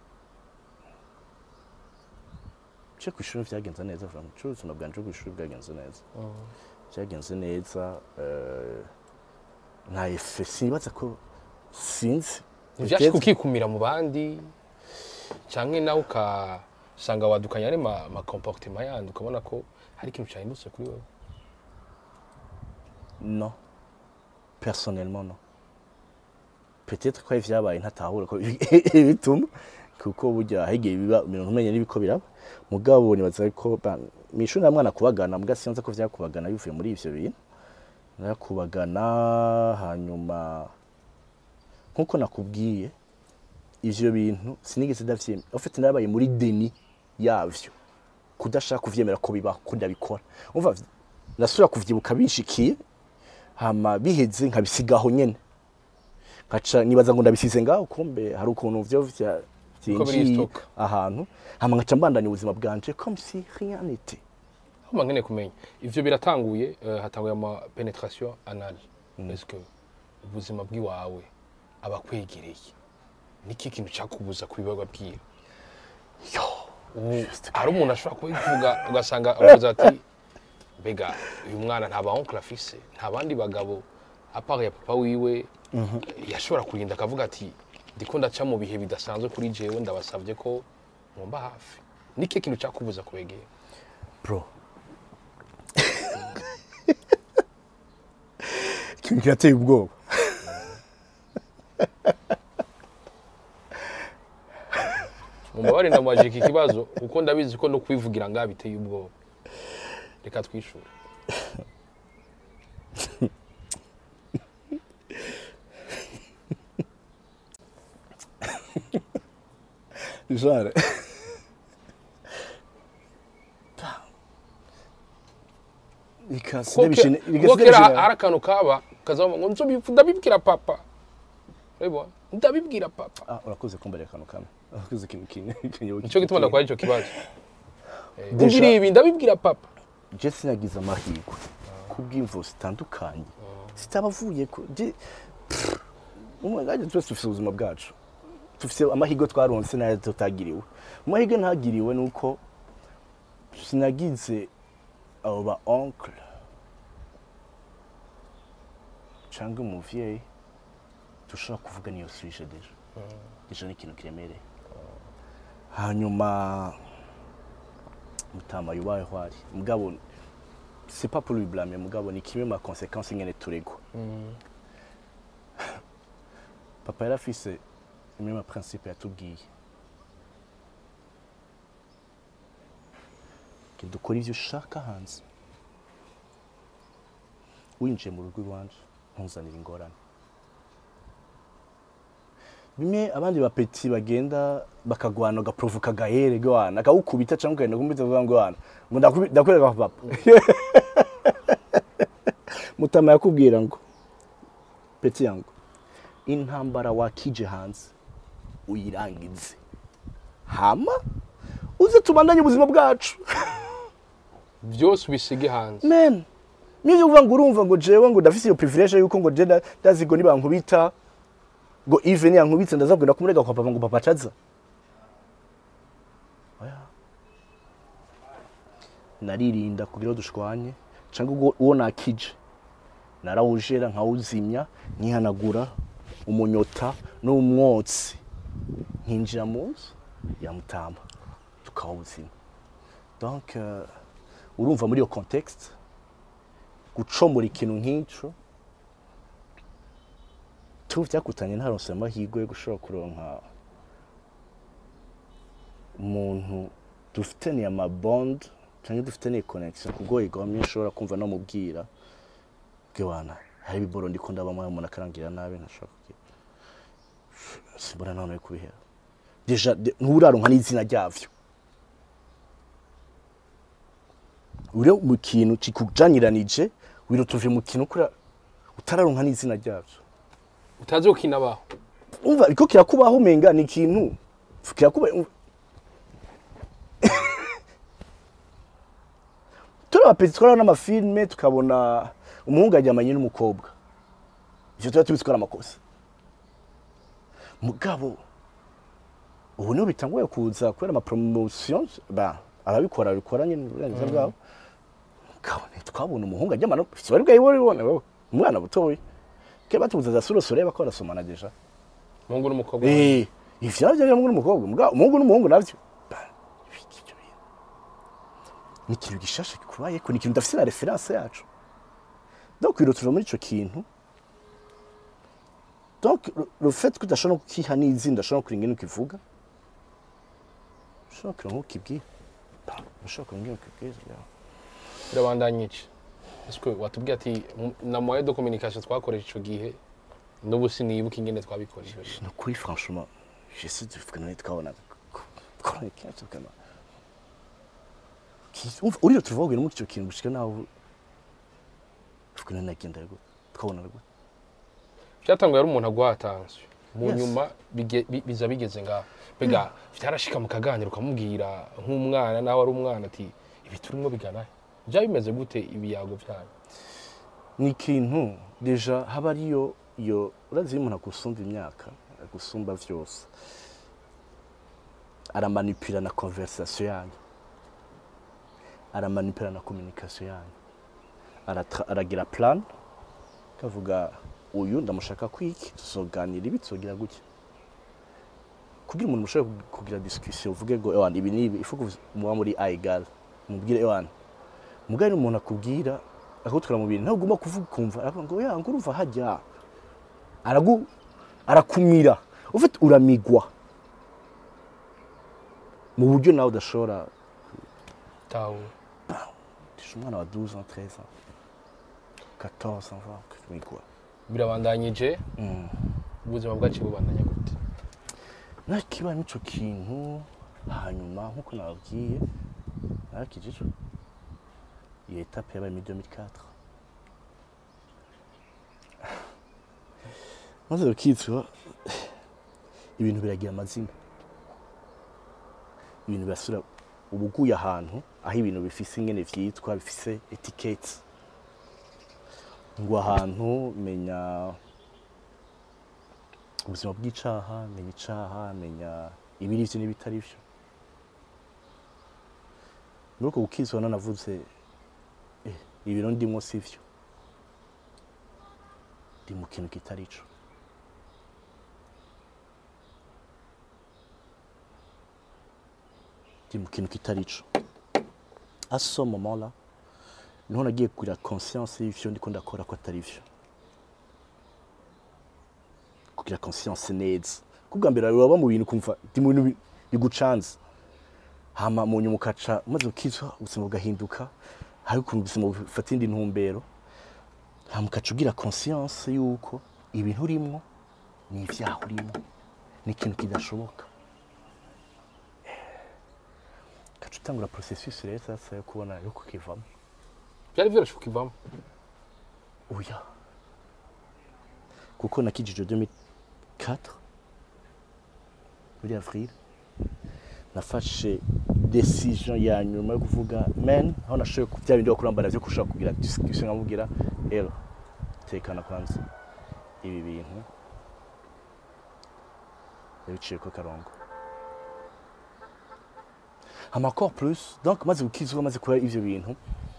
je ku ishuri vyagenze neza vuga ngo ubuzima bwanje bwo ku ishuri bwagenze neza byagenze neza eh, nta efe sinibaza ko sinzi ntibyashika ukikumira mu bandi cyangwa nawe ukasanga wadukanye ari ma, ma comportement yandi ukabona ko hari ikintu cyahindutse kuri wowe non personnellement non peut-être ko ari vyabaye ntatahura ko bituma kuko burya hegeye biba ibintu ntumenye n'ibiko biraba mugabo nibaza ko ba- mw'ishuri namwana kubagana muga sinzi ko vyakubagana bivuye muri ivyo bintu narakubagana hanyuma nkuko nakubwiye ivyo bintu sinigeze ndavyemera en fait narabaye muri deni yavyo kudashaka kuvyemera ko bibaho ko ndabikora umva nasubira kuvyibuka binshikiye hama biheze nkabisigaho nyene nkaca nibaza ngo ndabisize ngaho kumbe hari ukuntu vyo vya Uko vyinjiye biristoka. ahantu hama nkaca mbandanya ubuzima bwanje comme si rien n'était aho mba nkeneye kumenya ivyo biratanguye eh, hatanguye ama penetration anal est que ubuzima bw'iwawe abakwegereye niki kintu cyakubuza kubibarwa bwira yo ubu hari umuntu ashobora kubivuga ugasanga avuze ati mbega uyu mwana nta ba oncle afise nta bandi bagabo apart ya papa wiwe yashobora kurinda akavuga ati ndiko ndaca mu bihe bidasanzwe kuri jewe ndabasabye ko mwumva hafi niki kintu cyakubuza kubegera bro ikintu kirateye ubwoba mumbabarire ndamubajije iki kibazo kuko ndabizi ko no kwivugira ngaha biteye ubwoba reka twishure genre Ikasi kuko ndabishine- ke- ikasi kuko kera ndabishine- hari akantu kaba kazamo ngo nzo ndabibwira papa urabibona ndabibwira papa Ah, urakoze kumbarira akantu kamwe urakoze ikintu kimwe ikintu nicyo gituma ndakora icyo kibazo Eh, Deja- kugira ibi ndabibwira papa je sinagize amahirwe kubw'imvo zitandukanye zitabavuye ko je pff, umwe ngaje twese dufite ubuzima bwacu dufite amahirwe twaronse nayo tutagiriwe amahirwe ntagiriwe ni uko sinagize abo ba oncle cyangwa umuvyeyi dushobora kuvuga niyo suje deja deja ni ikintu kiremereye hanyuma mutama yubayeho ari mugabo c'est pas pour lui blâmer mugabo ni kimwe ma conséquence nyene turegwa papa yari afise imwe ma principe yatubwiye que dukora ivyo ushaka hanze winjiye mu rugo iwanje ntuzanire ingorane bimwe abandi bapeti bagenda bakagwana ugaprovoka gahere gwana akawukubita cyangwa ukagenda kumubita uvuga ngo wana ngo ndakubi- ndakwereka papa mutama yakubwira ngo peti yangu intambara wakije hanze uyirangize hama uze tubandanye ubuzima bwacu byose ubisige hanze men niyo uvuga ngo urumva ngo jewe ngo ndafise iyo privilege yuko ngo je nda- ndazi ngo nibankubita ngo Yves niyankubitse ndazabwira kumurega kwa papa ngo papa acaza oya naririnda kugira ngo dushwanye cyangwa ubwo uwo nakije narawujera nkawuzimya nkihanagura umunyota n'umwotsi nkinjira mu nzu yamutamba tukawuzima donc euh, urumva muri iyo contexte gucomora ikintu nk'ico tuba byakutanye ntaronse amahirwe yo gushobora kuronka umuntu dufitaniye amabond cyangwa dufitaniye connection kubwo igomye nshobora kumva no mubwira bwana hari ibiboro ndiko ndabamo umuntu akarangira nabi ntashobora kugira simbona none kubihera deja de- nturaronka n'izina ryavyo uri mu kintu kikujanyiranije wirutuve mu kintu kura utararonka n'izina ryavyo utazi ko kinabaho umva ariko kirakubaho umenga ni ikintu kirakuba umva. turi abapeti twara n'amafilme tukabona umuhungu aryamanye n'umukobwa ivyo tuba tubizi ko ari amakosa mugabo ubu niho bitanguye kuza kubera amapromotion ba ababikora babikora nyine uburenganzira bwabo mugabo ntitwabona umuhungu aryamana bari bwayibone wowe umwana butoya kera batubuza za surosore bako barasomana deja umuhungu n'umukobwa Eh, ivyo navyo byo umuhungu n'umukobwa mugabo umuhungu n'umuhungu navyo Ba, ibiki ibyo bintu. ni ikintu gishasha kubayeko ni ikintu dafise na reference yacu donc wirutuje muri ico kintu donc le- le fait ko udashobora kukiha n'izina udashobora kuringa ingene ukivuga ushobora kuringa ukibwira Ba, ushobora kuringa ingene ukibwira birabandanya iki ese watubwiye ati "M- na moyen de communication twakoresha ico gihe n'ubu sinibuka ingene twabikoresheje ni ukuri franchement j'essaie de vuga none twabona twabona kenshi tukana umva uriyo tuvuga muri icyo kintu gushika naho vuga none nagenda gute twabona gute byatanguye ari umuntu aguha atansiyo mu Yes. nyuma bige- bi- biza bigeze ngaho mbega byarashika mukaganira ukamubwira nk'umwana nawe ari umwana ati ibi turimo bigana he?" byaba bimeze gute ibiyago byanyu ni ikintu deja haba ariyo iyo urazi iyo umuntu agusumba imyaka agusumba vyose aramanipira na conversation yanyu aramanipira na communication yanyu Aratra- aragira plan kavuga uyu ndamushaka kwiki tuzoganira ibi tuzogira gutya kugira umuntu mushobore kugira discussion uvuge ngo ewana ibi nibi ifu muba muri a egal mubwire ewana mugari umuntu akubwira akagutwara mu bintu ntagomba kuvuga ukumva aravuga ngo ya ngo urumva hajya aragu arakumira ufite uramigwa mu buryo nawe udashobora tawe tisha umwana wa 12 ans 13 ans 14 ans va kumigwa birabandanyije Mm. ubuzima bwacu bubandanya gute nakiba n'ico kintu hanyuma nkuko nababwiye narakijije iyo etape yabaye muri 2004 maze rukitwa ibintu biragira amazina ibintu birasura uba uguye ahantu aho ibintu bifise ingene vyitwa bifise etikete ngo ahantu menya ubuzima bw'icaha menya icaha menya ibiri vyo n'ibitari vyo muri uko gukizwa nanavuze eh, ibintu ndimwo sivyo ndi mu kintu kitari co ndi mu kintu kitari co à ce moment là niho nagiye kugira conscience y'ivyo ndiko ndakora ko atari vyo kugira conscience neza kubwa mbere waba mu bintu kumva ndi mu bintu bi- bigucanze hama mu nyuma ukaca umaze ukizwa ubuzima bugahinduka hari ukuntu ubuzima bufata indi ntumbero hama ukaca ugira conscience y'uko ibintu urimwo ni ivyaha urimwo ni ikintu kidashoboka ukaca utangura processus rero sasa yo kubona yo kukivamo byari vyoroshe kukivamo oya kuko nakijije 2004 muri avril nafashe decision ya nyuma yo kuvuga men aho nashoboye ku bya bindi bakurambara byo kushaka kugira discussion nkamubwira ero tekana kwanza ibi bintu yabiciye ko karongo hama encore plus donc maze gukizwa maze kuba ivyo bintu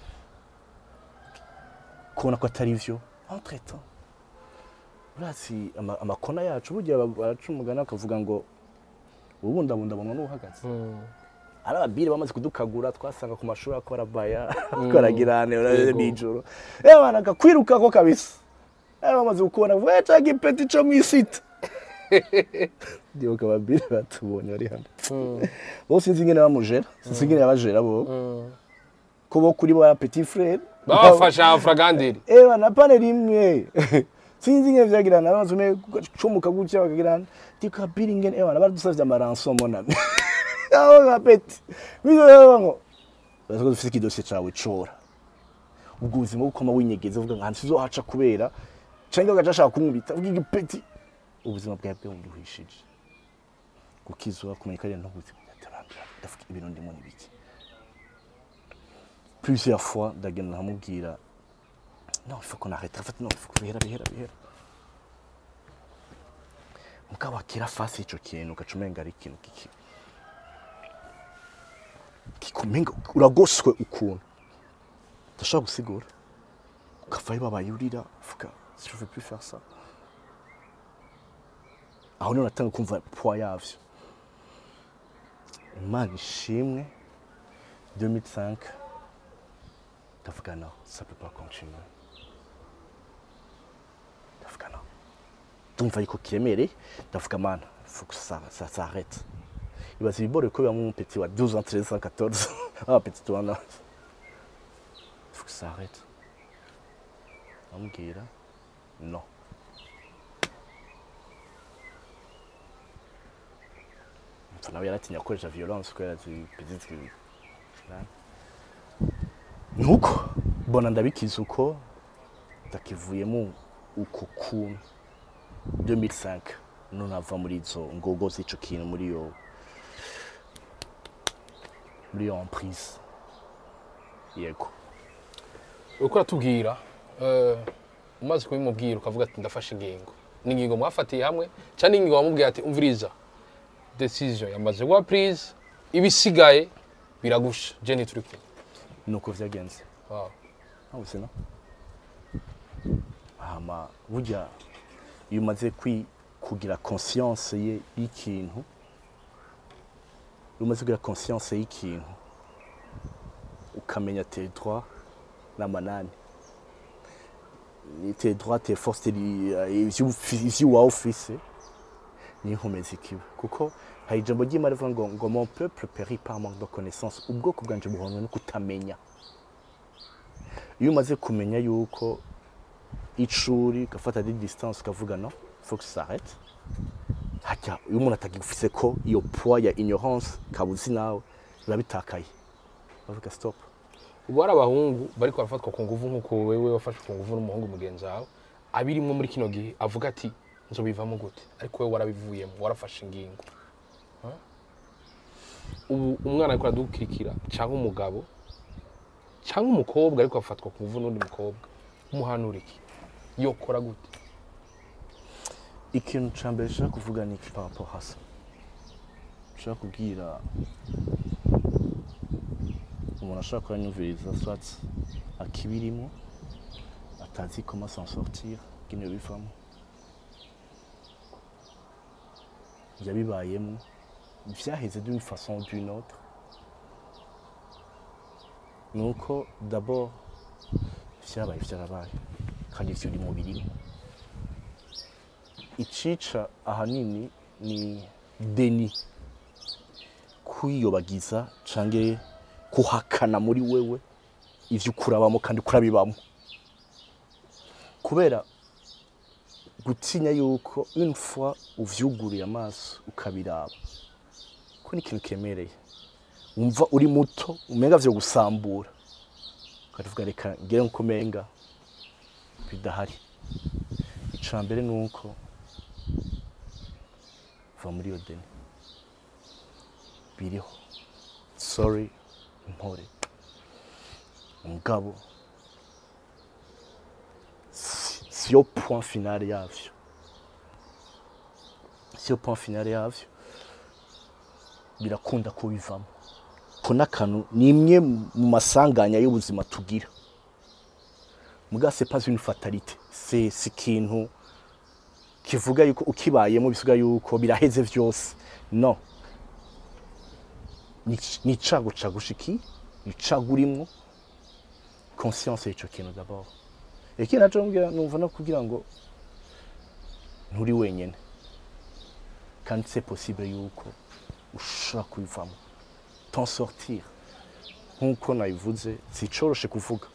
kubona ko atari vyo entre temps urazi ama- amakona yacu burya ba- baraca umugani bakavuga ngo ubundabundabonwa n'uhagaze ari ababiri bamaze kudukagura twasanga ku mashuri ako barabaya twaragirane Yego. nijoro eh bana akakwirukako kabisa eh bamaze kukubona we ca gipeti co mwisita ndibuka ababiri batubonye bari hano bo sinzi ingene bamujera sinzi ingene yabajera bo ko bo kuri bo ya petit frere babafasha afragandiri Ewa na pane rimwe sinzi ingene vyagirana abazume kucomuka gutya bakagirana tika biri ngene ewa baradusavye amaranso mona aho gapeti bizo rero ngo baziko dufite ikidosiye cawe cora ubwo ubuzima bwo koma winyegeza uvuga ngo sizohaca kubera canke ugaca ashaka kumubita uvuga igipeti ubuzima bwawe bwe buduhishije gukizwa kumenya ko ari ntubuzima ndatarambira ndavuga ibintu ndimo nibiki plusieurs fois ndagenda nkamubwira non il faut qu'on arrête en fait non il faut que bihera bihera bihera mugabo akira fasi ico kintu ugaca umenga ari ikintu kiki kikumenga uragoswe ukuntu ndashobora gusigura ukavayo babaye urira uvuga si je veux plus faire ça aho niho natanga kumva poids yavyo imana ishimwe 2005 ndavuga non ça peut pas continuer ndavuga non ndumva yuko kiremereye ndavuga mana faut que ça, ça s'arrête ibaza ibibore ko bibamo umupeti wa 12 ans 13 ans 14 ah petit toi là faut que ça arrête amubwira non Mpfa nawe yaratinya gukoresha violence kubera ati petite que nuko mbona ndabikiza uko ndakivuyemo uko kuntu 2005 none ava muri izo ngogo z'ico kintu muri yo muri yo emprise yego uriko uratubwira eh, umaze kubimubwira ukavuga ati ndafashe ingingo ni ingingo mwafatiye hamwe cyangwa ni ingingo wamubwiye ati umviriza decision yamaze kuba prise ibisigaye biragusha je ntituri kumwe nuko vyagenze Wow. ntabwo se no hama burya iyo umaze kwi- kugira conscience ye y'ikintu iyo umaze kugira conscience y'ikintu ukamenya tes droits n'amanani Ni tes droits tes forces tes- ivyo ufi- ivyo waba ufise niyo nkomezi kiba kuko hari ijambo ry'imana rivuga ngo ngo mon peuple périt par manque de connaissance ubwoko bwanje buhonwe no kutamenya iyo umaze kumenya yuko icuri ugafata di distance ukavuga no faut que ça s'arrête hajya iyo umuntu atagifise ko iyo poids ya ignorance kabuzi nawe biba bitakaye bavuga stop ubu hari abahungu bariko barafatwa ku nguvu nk'uko wewe wafashwe ku nguvu n'umuhungu mugenzi wawe abirimwo muri kino gihe avuga ati nzobivamo gute ariko wewe warabivuyemo warafashe ingingo Ha? ubu umwana ariko aradukirikira cyangwa umugabo cyangwa umukobwa ariko afatwa ku nguvu n'undi mukobwa umuhanura iki yokora gute ikintu cya mbere nshaka kuvuga ni iki papo hasa nshaka kubwira umuntu ashaka kuranyumviriza swatsi akibirimo atazi comment s'en sortir ngene bivamo yabibayemo vyaheze d'une façon ou d'une autre nuko d'abord vyabaye vyarabaye kandi ivyo uri mu birimo icica ahanini ni deni kwiyobagiza canke kuhakana muri wewe ivyo ukurabamo kandi ukurabibamo kubera gutinya yuko une fois uvyuguriye amaso ukabiraba ko ni ikintu kemereye wumva uri muto umenga vyo gusambura ukavuga reka ngere nkuko menga bidahari ica mbere ni uko va muri iyo deni biriho sorry mpore mugabo si- siyo point finale yavyo siyo point finale yavyo birakunda ko bivamo ko n'akantu ni imwe mu masanganya y'ubuzima tugira muga c'est pas une fatalité c'est c'est ikintu kivuga yuko ukibayemo bisiga yuko biraheze vyose no ni ni icago cagushiki ni icago urimwo conscience y'ico kintu d'abord ikindi naco mbwira numva no kugira ngo nturi wenyene kandi c'est possible yuko ushobora kubivamo t'en sortir nk'uko nabivuze sicoroshe kuvuga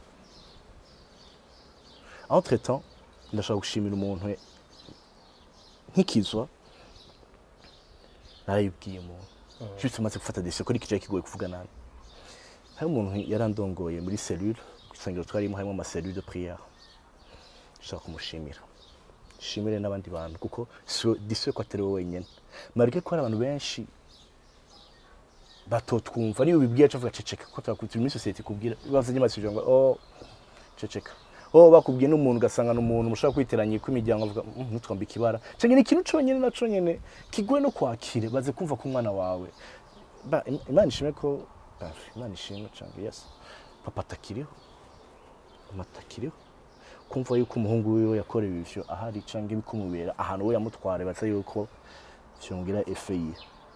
entre temps ndashaka gushimira umuntu nk'ikizwa narayibwiye umuntu juste maze gufata decision ko ikicaye kigoye kuvuga nabi hari umuntu yarandongoye muri cellule kusengero twarimo harimo ama cellule de prière ndashaka kumushimira shimire n'abandi bantu kuko disiwe ko atari wowe wenyine marike ko hari abantu benshi batotwumva niyo ubibwiye acavuga ceceka ko turakutira muri sosiyete ikubwira bavuze nyamasi ngo oh ceceka oh bakubwiye n'umuntu ugasanga ni umuntu mushobora kwiteranya kw'imiryango avuga "Mm, ntutwambe ikibara cyangwa ni ikintu cyonyine na cyonyine kigoye no kwakira baze kumva ko umwana wawe Ba- Im- imana ishimwe ko ah, imana ishimwe cyangwa yes papa atakiriho mama atakiriho kumva yuko umuhungu wiwe yakorewe ivyo ahari cyangwa ibikumubera ahantu we yamutware baza yuko vyongira efe yiwe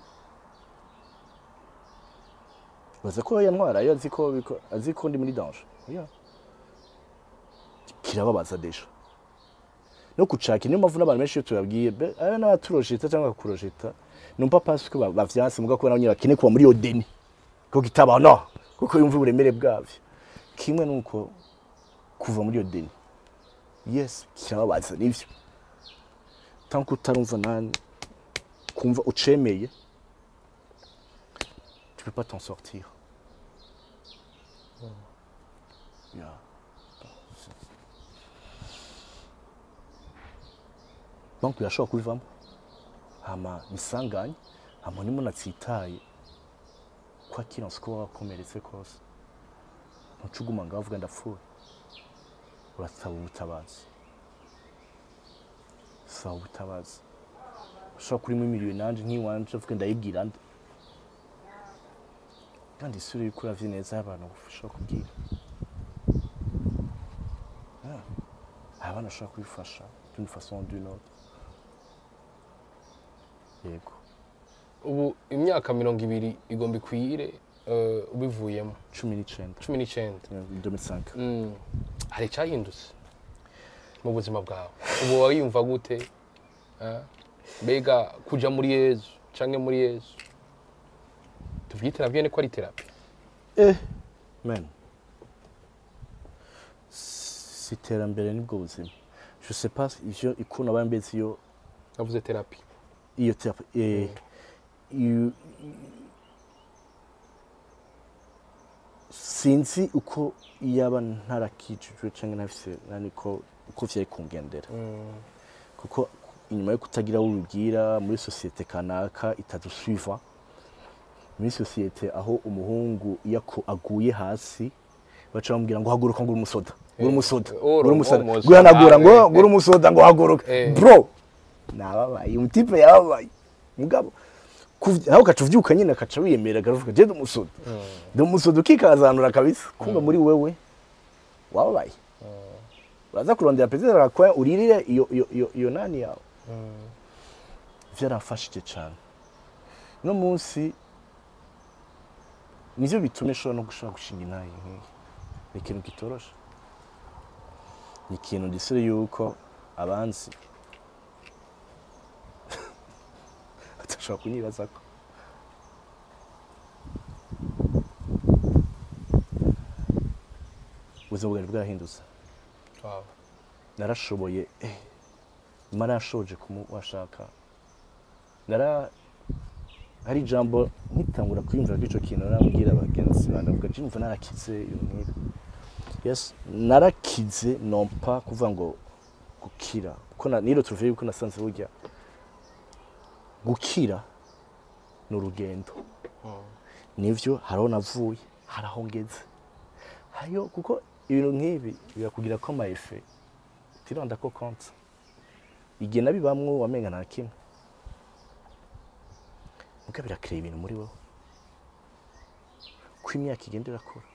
baza ko yantwarayo azi ko biko- azi ko ndi muri danger yeah. kirababaza deja no kucaka niyo mpamvu n'abantu benshi iyo tubabwiye be- ari n'abaturojeta cyangwa bakakurojeta numva pasi ko ba- bavyanse muga kubera nyine bakeneye kuba muri iyo deni ko kitabaho no kuko yumva uburemere bwavyo kimwe nuko kuva muri iyo deni yes kirababaza nivyo tant que utarumva nani kumva ucemeye tu peux pas t'en sortir yeah. donc birashobora kubivamo hama nisanganye hama nimo natsitaye kwakira nsiko wakomeretse kose ntucuguma ngaho uvuga ndapfuye urasaba ubutabazi saba ubutabazi ushobora kurimo imiriyo nanje nk'iwanje uvuga ndayibwira nde kandi isura yuko uravye neza y'abantu ushobora kubwira Yeah. abana bashobora kubifasha d'une façon ou d'une autre yego ubu imyaka mirongo ibiri igomba ikwire eh, ubivuyemo cumi n'icenda cumi n'icyenda 2005 Mm. hari icyahindutse mu buzima bwawe ubu wayumva gute Eh? mbega kuja muri yezu canke muri yezu tuvyite navyo ko ari terapi eh man si iterambere nibwo buzima je sais pas ivyo ikuna bambetse iyo navuze terapi iyo terapi eh iyo sinzi uko yaba ntarakijijwe cyangwa ntafise naniko uko vyari kungendera kuko inyuma yo kutagira aho ubibwira muri sosiyete kanaka itadusuiva muri sosiyete aho umuhungu iyo ako- aguye hasi baca bamubwira ngo haguruka ngo uri umusoda ngo uri umusoda ngo uri uri umusoda umusoda. guhanagura ngo Ah, ngo uri umusoda ngo haguruka Eh. bro nababaye umutipe yababaye mugabo kuv- nawe ukaca uvyuka nyine akaca wiyemera akavuga je ndi umusoda ndi umusoda ukikazanura kabisa kumva muri wewe wababaye uraza kurondera perezida akakwa uririre iyo iyo iyo iyo nani yawe vyarafashije cyane no munsi nivyo bituma ishobora no gushobora gushinga intayi nk'iyi ni ikintu kitoroshe ni ikintu ndisire yuko abanzi batashobora kunyibazako ubuzima bwari bwarahindutse Wow. narashoboye eh, mara yashoje kumuwashaka nara hari ijambo nkitangura kwiyumvira ko ico kintu narambwira abagenzi banjye ndavuga ati numva narakize ibintu nk'ibi yes narakize nompa kuvuga ngo gukira kuko na- niro tuvuye yuko nasanze burya gukira ni urugendo nivyo hariho navuye hari aho ngeze hayo kuko ibintu nk'ibi birakugira ko ama efe tironda ko konti igihe nabibamwo wamenga nta kimwe muga birakira ibintu muri wowe ko imyaka igenda irakura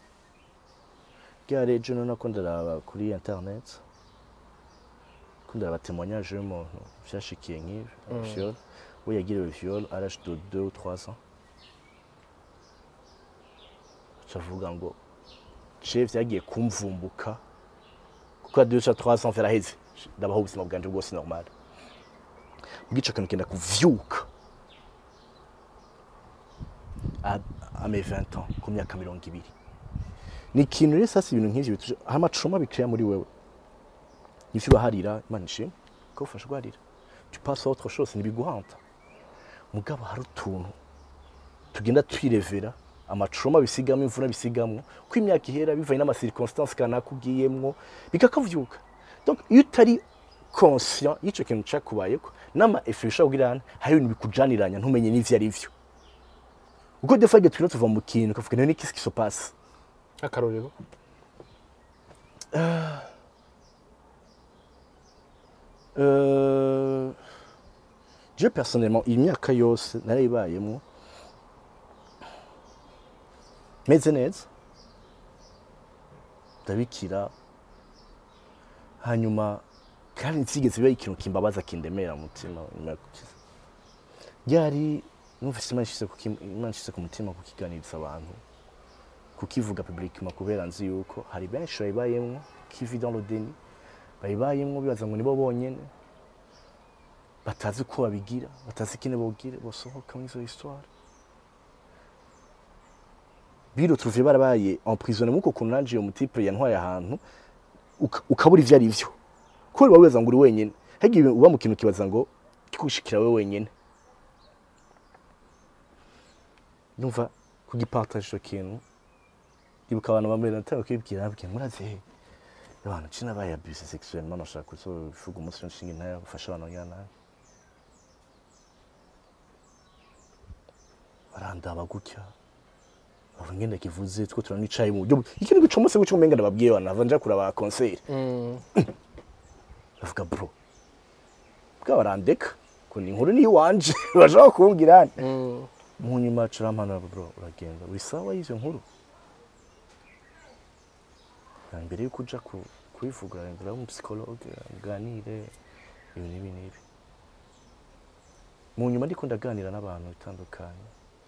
bwa rejo none ko ndaraba kuri internet ko ndaraba témoignage y'umuntu vyashikiye nk'ibi viol we yagiriwe viol à l'âge de 2 ou 3 ans cavuga ngo je vyagiye kumvumbuka kuko ya 2 ou 3 ans vyaraheze ndabaho ubuzima bwanje bwose normal bw'ico kintu kenda kuvyuka à, à mes 20 ans ku myaka mirongo ibiri ni ikintu rero sasa ibintu nk'ivyo bituje hari amacuma bikira muri wewe ivyo ubaharira imana ishimwe ko ufasha guharira tu passes à autre chose ntibiguhanta mugabo hari utuntu tugenda twirevera amacuma bisigamo imvura bisigamo ko imyaka ihera bivanye n'amasirconstance kanaka ugiyemwo bikakavyuka donc iyo utari conscient y'ico kintu cakubayeko n'ama efe bishobora kugirana hari ibintu bikujaniranya ntumenye n'ivyo ari vyo kuko des fois igihe turiko tuva mu kintu ukavuga none qu'est-ce qui se passe akarorero Euh, je personnellement imyaka yose narayibayemo meze neza ndabikira hanyuma kandi nsigeze biba ikintu kimbabaza kindemera mu mutima nyuma yo gukiza ryari numvise imana ishyize ku kim- Imana ishyize ku mutima kukiganiriza abantu kukivuga publiquement kubera nzi yuko hari benshi bayibayemwo kivi dans le déni bayibayemwo bibaza ngo nibo bonyene batazi uko babigira batazi ikine bogira bosohoka muri izo histoire biro tuvuye barabaye emprisonné muko kuntu nanje iyo mutipe yantwaye ahantu uka- ukabura ivyo ari vyo kubera uba wibaza ngo uri wenyene hagiye uba mu kintu kibaza ngo kikushikira we wenyene numva kugipartage ico kintu ndibuka abantu bamwe natanga kwibwira nabwiye muraze he abantu cina baye abuse sexuellement nashaka kuzovuga umunsi nshinga intaya gufasha abantu ngana barandaba gutya bavuga ngenda kivuze two turanicaye mu buryo ikintu gicomose gucyo umenga ndababwiye abantu nava nja kuraba concert bavuga bro bwa barandeka ko ni inkuru ni iwanje bashaka kumbwira mu nyuma curampana bro uragenda uri sawa y'izo nkuru Na mbere yuko uja ku- kubivuga uragenda uraba umusicologue muganire ibi n'ibi n'ibi mu nyuma ndiko ndaganira n'abantu bitandukanye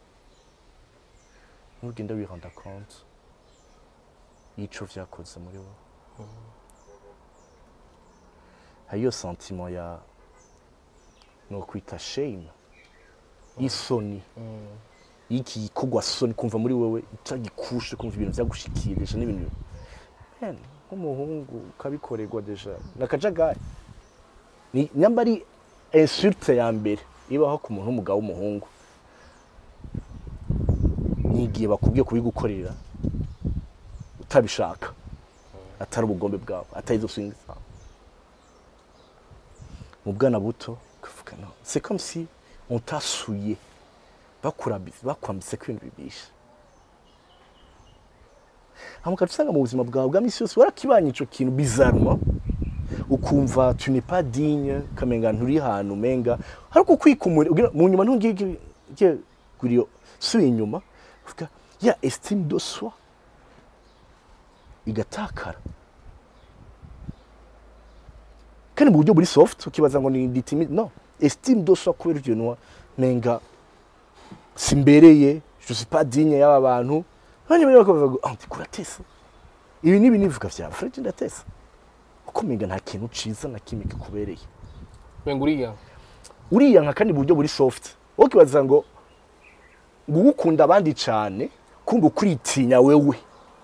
ntugenda wiranda compte y'ico vyakoze muri wowe hariyo sentiment ya nokwita shame y'isoni y'iki gikorwa soni kumva muri wowe utagikushe kumva ibintu vyagushikiye deja n'ibintu Man, nk'umuhungu ukabikorerwa deja nakajagari ni nyamba ari insulte ya mbere ibaho ku muntu w'umugabo w'umuhungu ni igihe bakubwiye kubigukorera utabishaka atari ubugombe bwawe atari izo swing zawe mu bwana buto ukavuga no c'est comme si on t'a souillé bakurabize bakwambitse ko ibintu bibishe hama ukaca usanga mu buzima bwawe bwa misi yose warakibanye ico kintu bizarrement ukumva tu n'es pas digne kamenga nturi hantu umenga ariko kwikumura ugira- mu nyuma ntungige guriyo subiye inyuma uvuga ya estime de soi igatakara kandi mu buryo buri soft ukibaza ngo ni ditimi no estime de soi kubera ibyo bintu menga simbereye je suis pas digne y'aba bantu hanyuma rero bakavuga ngo ah ndiko uratesa ibi n'ibi nivuga vya Fred ndatesa uko menga nta kintu ciza na kimwe kikubereye menga uriya uriya nka kandi mu buryo buri soft wowe ukibaza ngo ngo ugukunda abandi cyane kumva ukwitinya wewe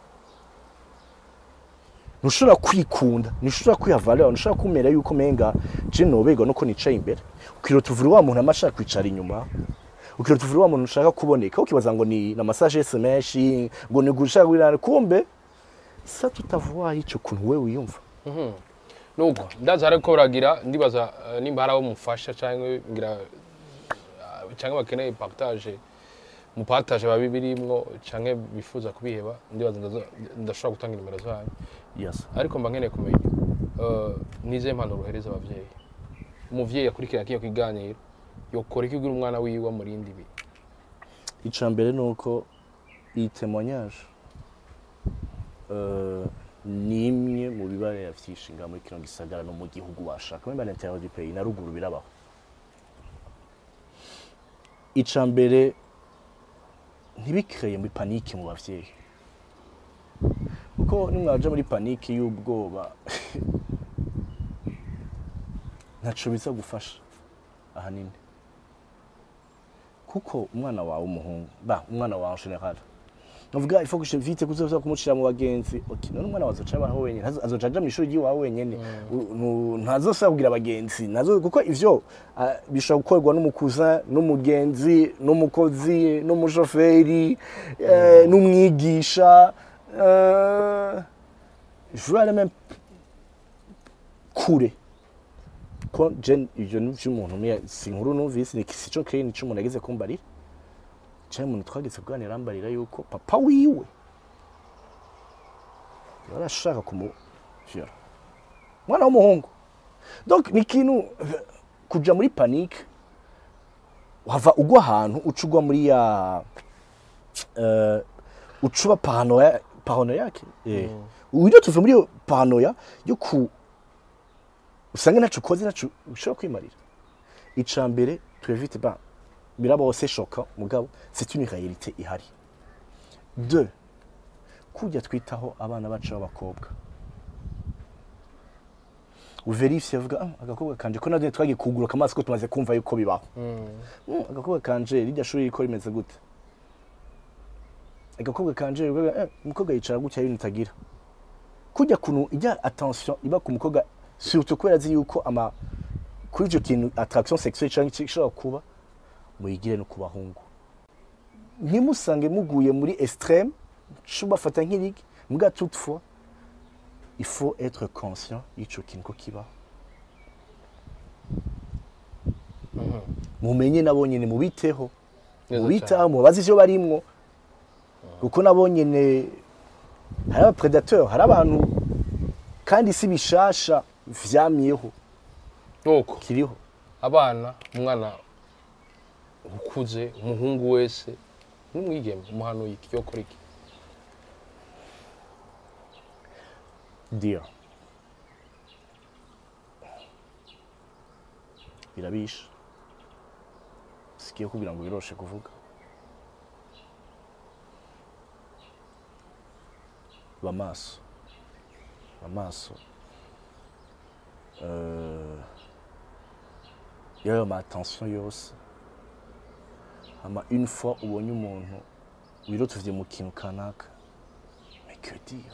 ntushobora kwikunda ntushobora kwihavarira ntushobora kumera yuko menga je nobega nuko nicaye imbere ukirota uvura wa muntu amashaka kwicara inyuma ukirota uvura wa muntu ushaka kuboneka ukibaza ngo ni na massage SMS ngo ni gushaka kwirana kumbe sa tutavuwa ico kuntu wewe wiyumva nuko ndaza ariko baragira ndibaza eh, nimba hari abo mufasha cyangwa ngira ah, cyangwa bakeneye partage mupartage babi birimwo cyangwa bifuza kubiheba ndibaza ndaza- ndashobora gutanga nimero zanyu yes ariko mba nkeneye kumenya eh, nize impanuro uhereza abavyeyi umuvyeyi akurikirana kino kiganiro yokora iki kugira umwana wiwe amurinde ibi icya mbere ni uko iyi témoignage euh, ni imwe mu bibarera vyishinga muri kino gisagara no mu gihugu washaka muri l'intérieur du pays na ruguru birabaho icya mbere ntibikreye muri panike mu bavyeyi kuko nimwaja muri panike y'ubwoba ntaco biza gufasha ahanini kuko umwana wawe umuhungu ba umwana wawe en general navuga il faut que je vite kuzoza kumushira mu bagenzi okay none umwana wazoca abaho wenyene ntazo- azoca aja mw'ishuri ry'iwawe wenyene U- nu- ntazosaba kugira abagenzi nazo kuko ivyo ah, bishobora gukorwa n'umukuza n'umugenzi n'umukozi n'umushoferi eh, n'umwigisha euh, je veux aller même kure ko je ivyo ni vy'umuntu umwe si inkuru numvise ni sico keye nico umuntu ageze kumbarira cyane umuntu twageze kuganira arambarira yuko papa wiwe yarashaka kumujira umwana w'umuhungu donc ni ikintu kuja muri panique wava ugwa ahantu uca ugwa muri ya uh, ucuba paranoia paranoia yake eh uburyo tuve muri iyo paranoia yo ku usanga ntaco ukoze ntaco ushobora kwimarira ica mbere twevite ba birabaho c'est choquant mugabo c'est une réalité ihari deux kujya twitaho abana bacu b'abakobwa uverifye avuga ah, agakobwa kanje ko nade twagiye kuguruka amaso ko tumaze kumva yuko bibaho Mm, agakobwa kanje rirya shuri riko rimeze gute agakobwa kanje uvuga, eh, umukobwa yicara gutya ibintu utagira kujya kuntu ijya attention iba ku mukobwa surtout kubera azi yuko ama kuri icyo kintu attraction sexuelle cyangwa iki gishobora kuba muyigire no ku bahungu ntimusange muguye muri extrême cyo bafata nk'irigi mbwa toutefois il faut être conscient y'ico kintu ko kibaho mumenye nabo nyene mubiteho Neza mubitaho mubaze ivyo barimwo kuko nabo nyene hari abapredateur hari abantu kandi si bishasha vyamyeho nuko kiriho abana umwana ukuze umuhungu wese n'umwigeme umuhanuye iki yokora iki Dear. Birabisha. Sikiye kugira ngo biroshe kuvuga. Bamaso. Bamaso. Euh, yayo ma attention yose. Ama une fois ubonye umuntu wirotuvye mu kintu kanaka. Mais que dire?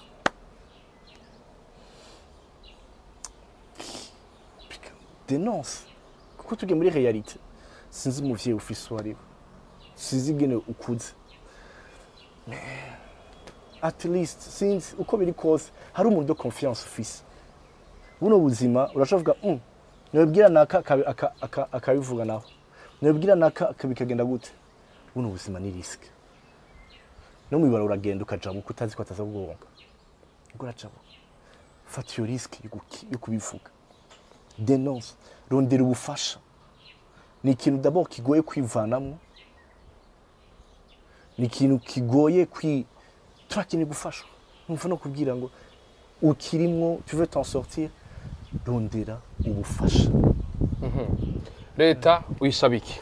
denonce kuko tugiye muri realite sinzi umuvyeyi ufise uwo ari we sinzi ingene ukuze at least sinzi uko biri kose hari umuntu de confiance ufise buno buzima urashovuga mm, nibwira naka akabi- aka- aka- akabivuga naho nibwira naka aka- bikagenda gute buno buzima ni risk no mwibara uragenda ukajabuka utazi ko ataza kugonga ubwo urajabuka fata iyo risk yo guki- yo kubivuga denonce rondera ubufasha ni ikintu d'abord kigoye kwivanamo ni ikintu kigoye kwi turakeneye gufashwa numva no kubwira ngo ukirimwo tu veux t'en sortir rondera ubufasha leta uyisaba iki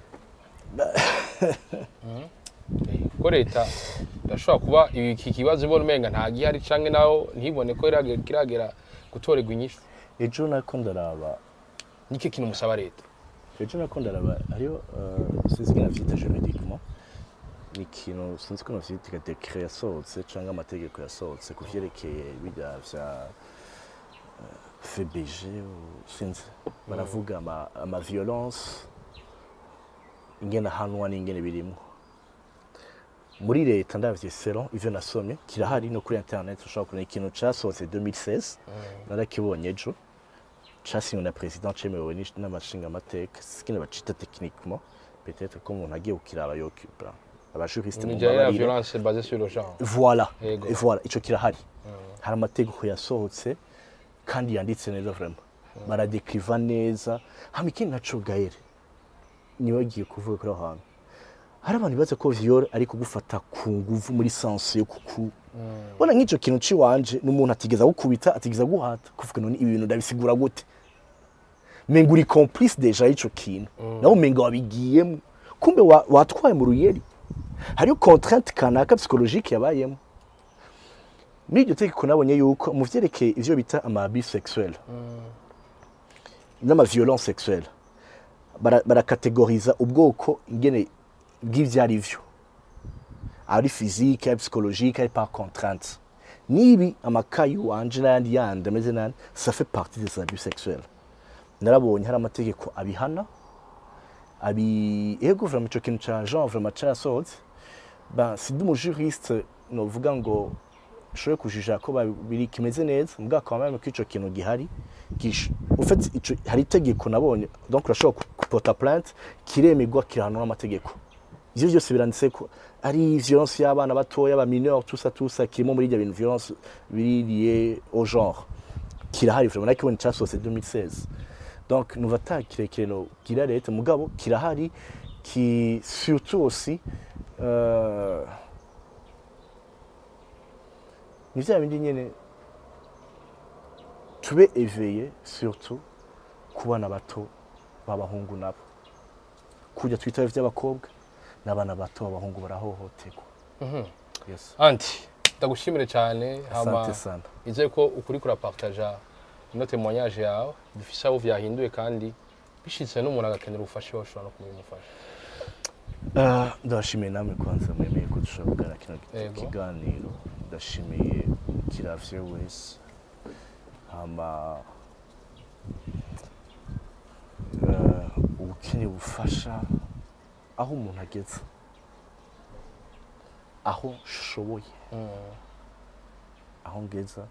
Mhm. Eh, ko leta irashobora kuba iki kibazo ibona umenga nta gihari canke naho ntibone ko irage- kiragera gutorerwa inyishu ejo nako ndaraba niki kintu musaba leta ejo nako ndaraba hariyo uh, sinzi ko navyita juridiquement ni ikintu sinzi ko navyita dekret yasohotse canke amategeko yasohotse ku vyerekeye birya vya uh, FBG ou- sinzi baravuga ama, ama violence ingene ahanwa n'ingene birimwo muri leta ndavye selon ivyo nasomye kirahari no kuri internet ushobora kubona ikintu casohotse 2016 narakibonye ejo casinywe na president cemewe n'ish- n'amashingamateka sikine bacita techniquement peut-être ko umuntu agiye kukiraba yokubra abajuriste mu nijanye ya babarire violence basée sur le genre voilà Yego. Et voilà ico kirahari hari amategeko yasohotse kandi yanditse neza vraiment baradekriva neza hama ikindi naco gaere nibagiye kuvuga kuri aho hantu hari abantu bibaza ko viol ari kugufata ku nguvu muri sense yo kuku bona nk'ico kintu ciwanje n'umuntu atigeza gukubita atigeza guhata kuvuga none ibi bintu ndabisigura gute menga uri complice deja y'ico kintu nawe umenga wabigiyemo kumbe wa- watwaye mu ruyeri hariyo contrainte kanaka psychologique yabayemo muri iryo tegeko nabonye yuko mu vyerekeye ivyo bita amabi sexuel n'amaviolence sexuelle bara- barakategoriza ubwoko ingene bw'ivyo ari vyo ari physique ari psychologique ari par contrainte nibi amakayi wanje n'ayandi yandi ameze nani ça fait partie des abus sexuels narabonye hari amategeko abihana abi ego vraiment ico kintu ca genre vraiment carasohotse ben sidi umujuriste novuga ngo nshobore kujija ko ba- biri kimeze neza mbwa quand même ko ico kintu gihari gish en fait ico hari itegeko nabonye donc urashobora ku- kupota plainte kiremerwa kirahanwa n'amategeko ivyo byose biranditse ko ari violence y'abana batoya ba mineur tout ça tout ça kirimo muri ibyo bintu violence biri lié au genre kirahari vraiment nakibonye casohotse 2016 donc numva ata kirekire no gira leta mugabo kirahari ki surtout aussi euh, ni vya bindi nyene tube éveillé surtout ku bana bato b'abahungu nabo kurya twita vy'abakobwa n'abana bato b'abahungu barahohoterwa yes anti ndagushimire cyane hama asante sana nizeye ko ukuri kurapartaja ino témoignage yawe bifise aho vyahinduye kandi bishitse n'umuntu agakenera ubufasha iwawe ushobora no kumumufasha Ah, ndabashimiye namwe kwanza mwemeye ko dushobora kugana kino Yego. kiganiro ndashimiye kiravye wese hama eh, ubukeneye ubufasha aho umuntu ageze aho nshoboye aho ngeza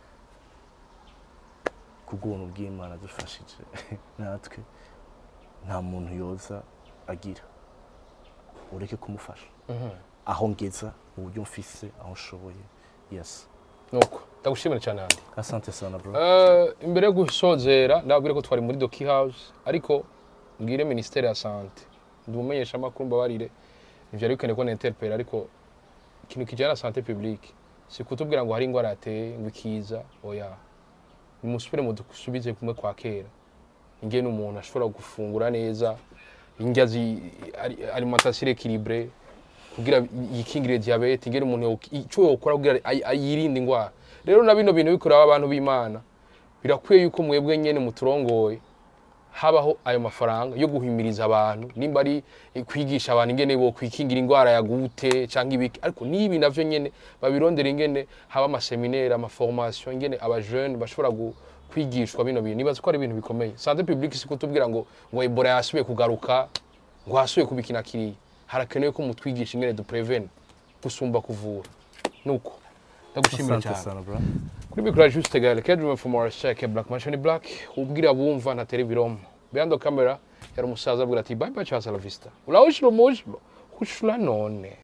kubw'ubuntu bw'imana dufashije natwe nta muntu yoza agira ureke kumufasha aho ngeza mu buryo mfise aho nshoboye yes nuko ndagushimire cyane andi asante sana bro Eh, imbere yo gusozera ndababwire ko twari muri doki house ariko mbwire ministere ya sante ndumumenyesha amakuru mbabarire ntivyari bikeneye ko ninterpera ariko ikintu kijyana na sante publique si kutubwira ngo hari ingwara yateye ngo ikiza oya nimusubire mu dusubize kumwe kwa kera ingene umuntu ashobora gufungura neza indya zi ari- alimentation équilibrée kugira yikingire diabete ingene umuntu yoki- ico yokora kugira ay- ay- yirinde ingwara rero na bino bintu bikorera abantu b'imana birakwiye yuko mwebwe nyene muturongoye habaho ayo mafaranga yo guhimiriza abantu nimba ari kwigisha abantu ingene bo kwikingira ingwara ya gute canke ibiki ariko nibi navyo nyene babirondera ingene haba amaseminaire amaformation ingene abajeune bashobora gu- kwigishwa bino bintu nibaza ko ari ibintu bikomeye sante publique si kutubwira ngo ngo ebola yasubiye kugaruka ngo hasubiye kubikina kiriya harakenewe ko mutwigisha ingene duprevene gusumba kuvura nuko ndagushimira Asante cyane sana bro kuri mikoro ya juste gale kedrum from our shake black machine black ubwira bumva na tele biromo behind the camera yari umusaza abwira ati bye bye cha la vista ulaoshilo moshilo kushula none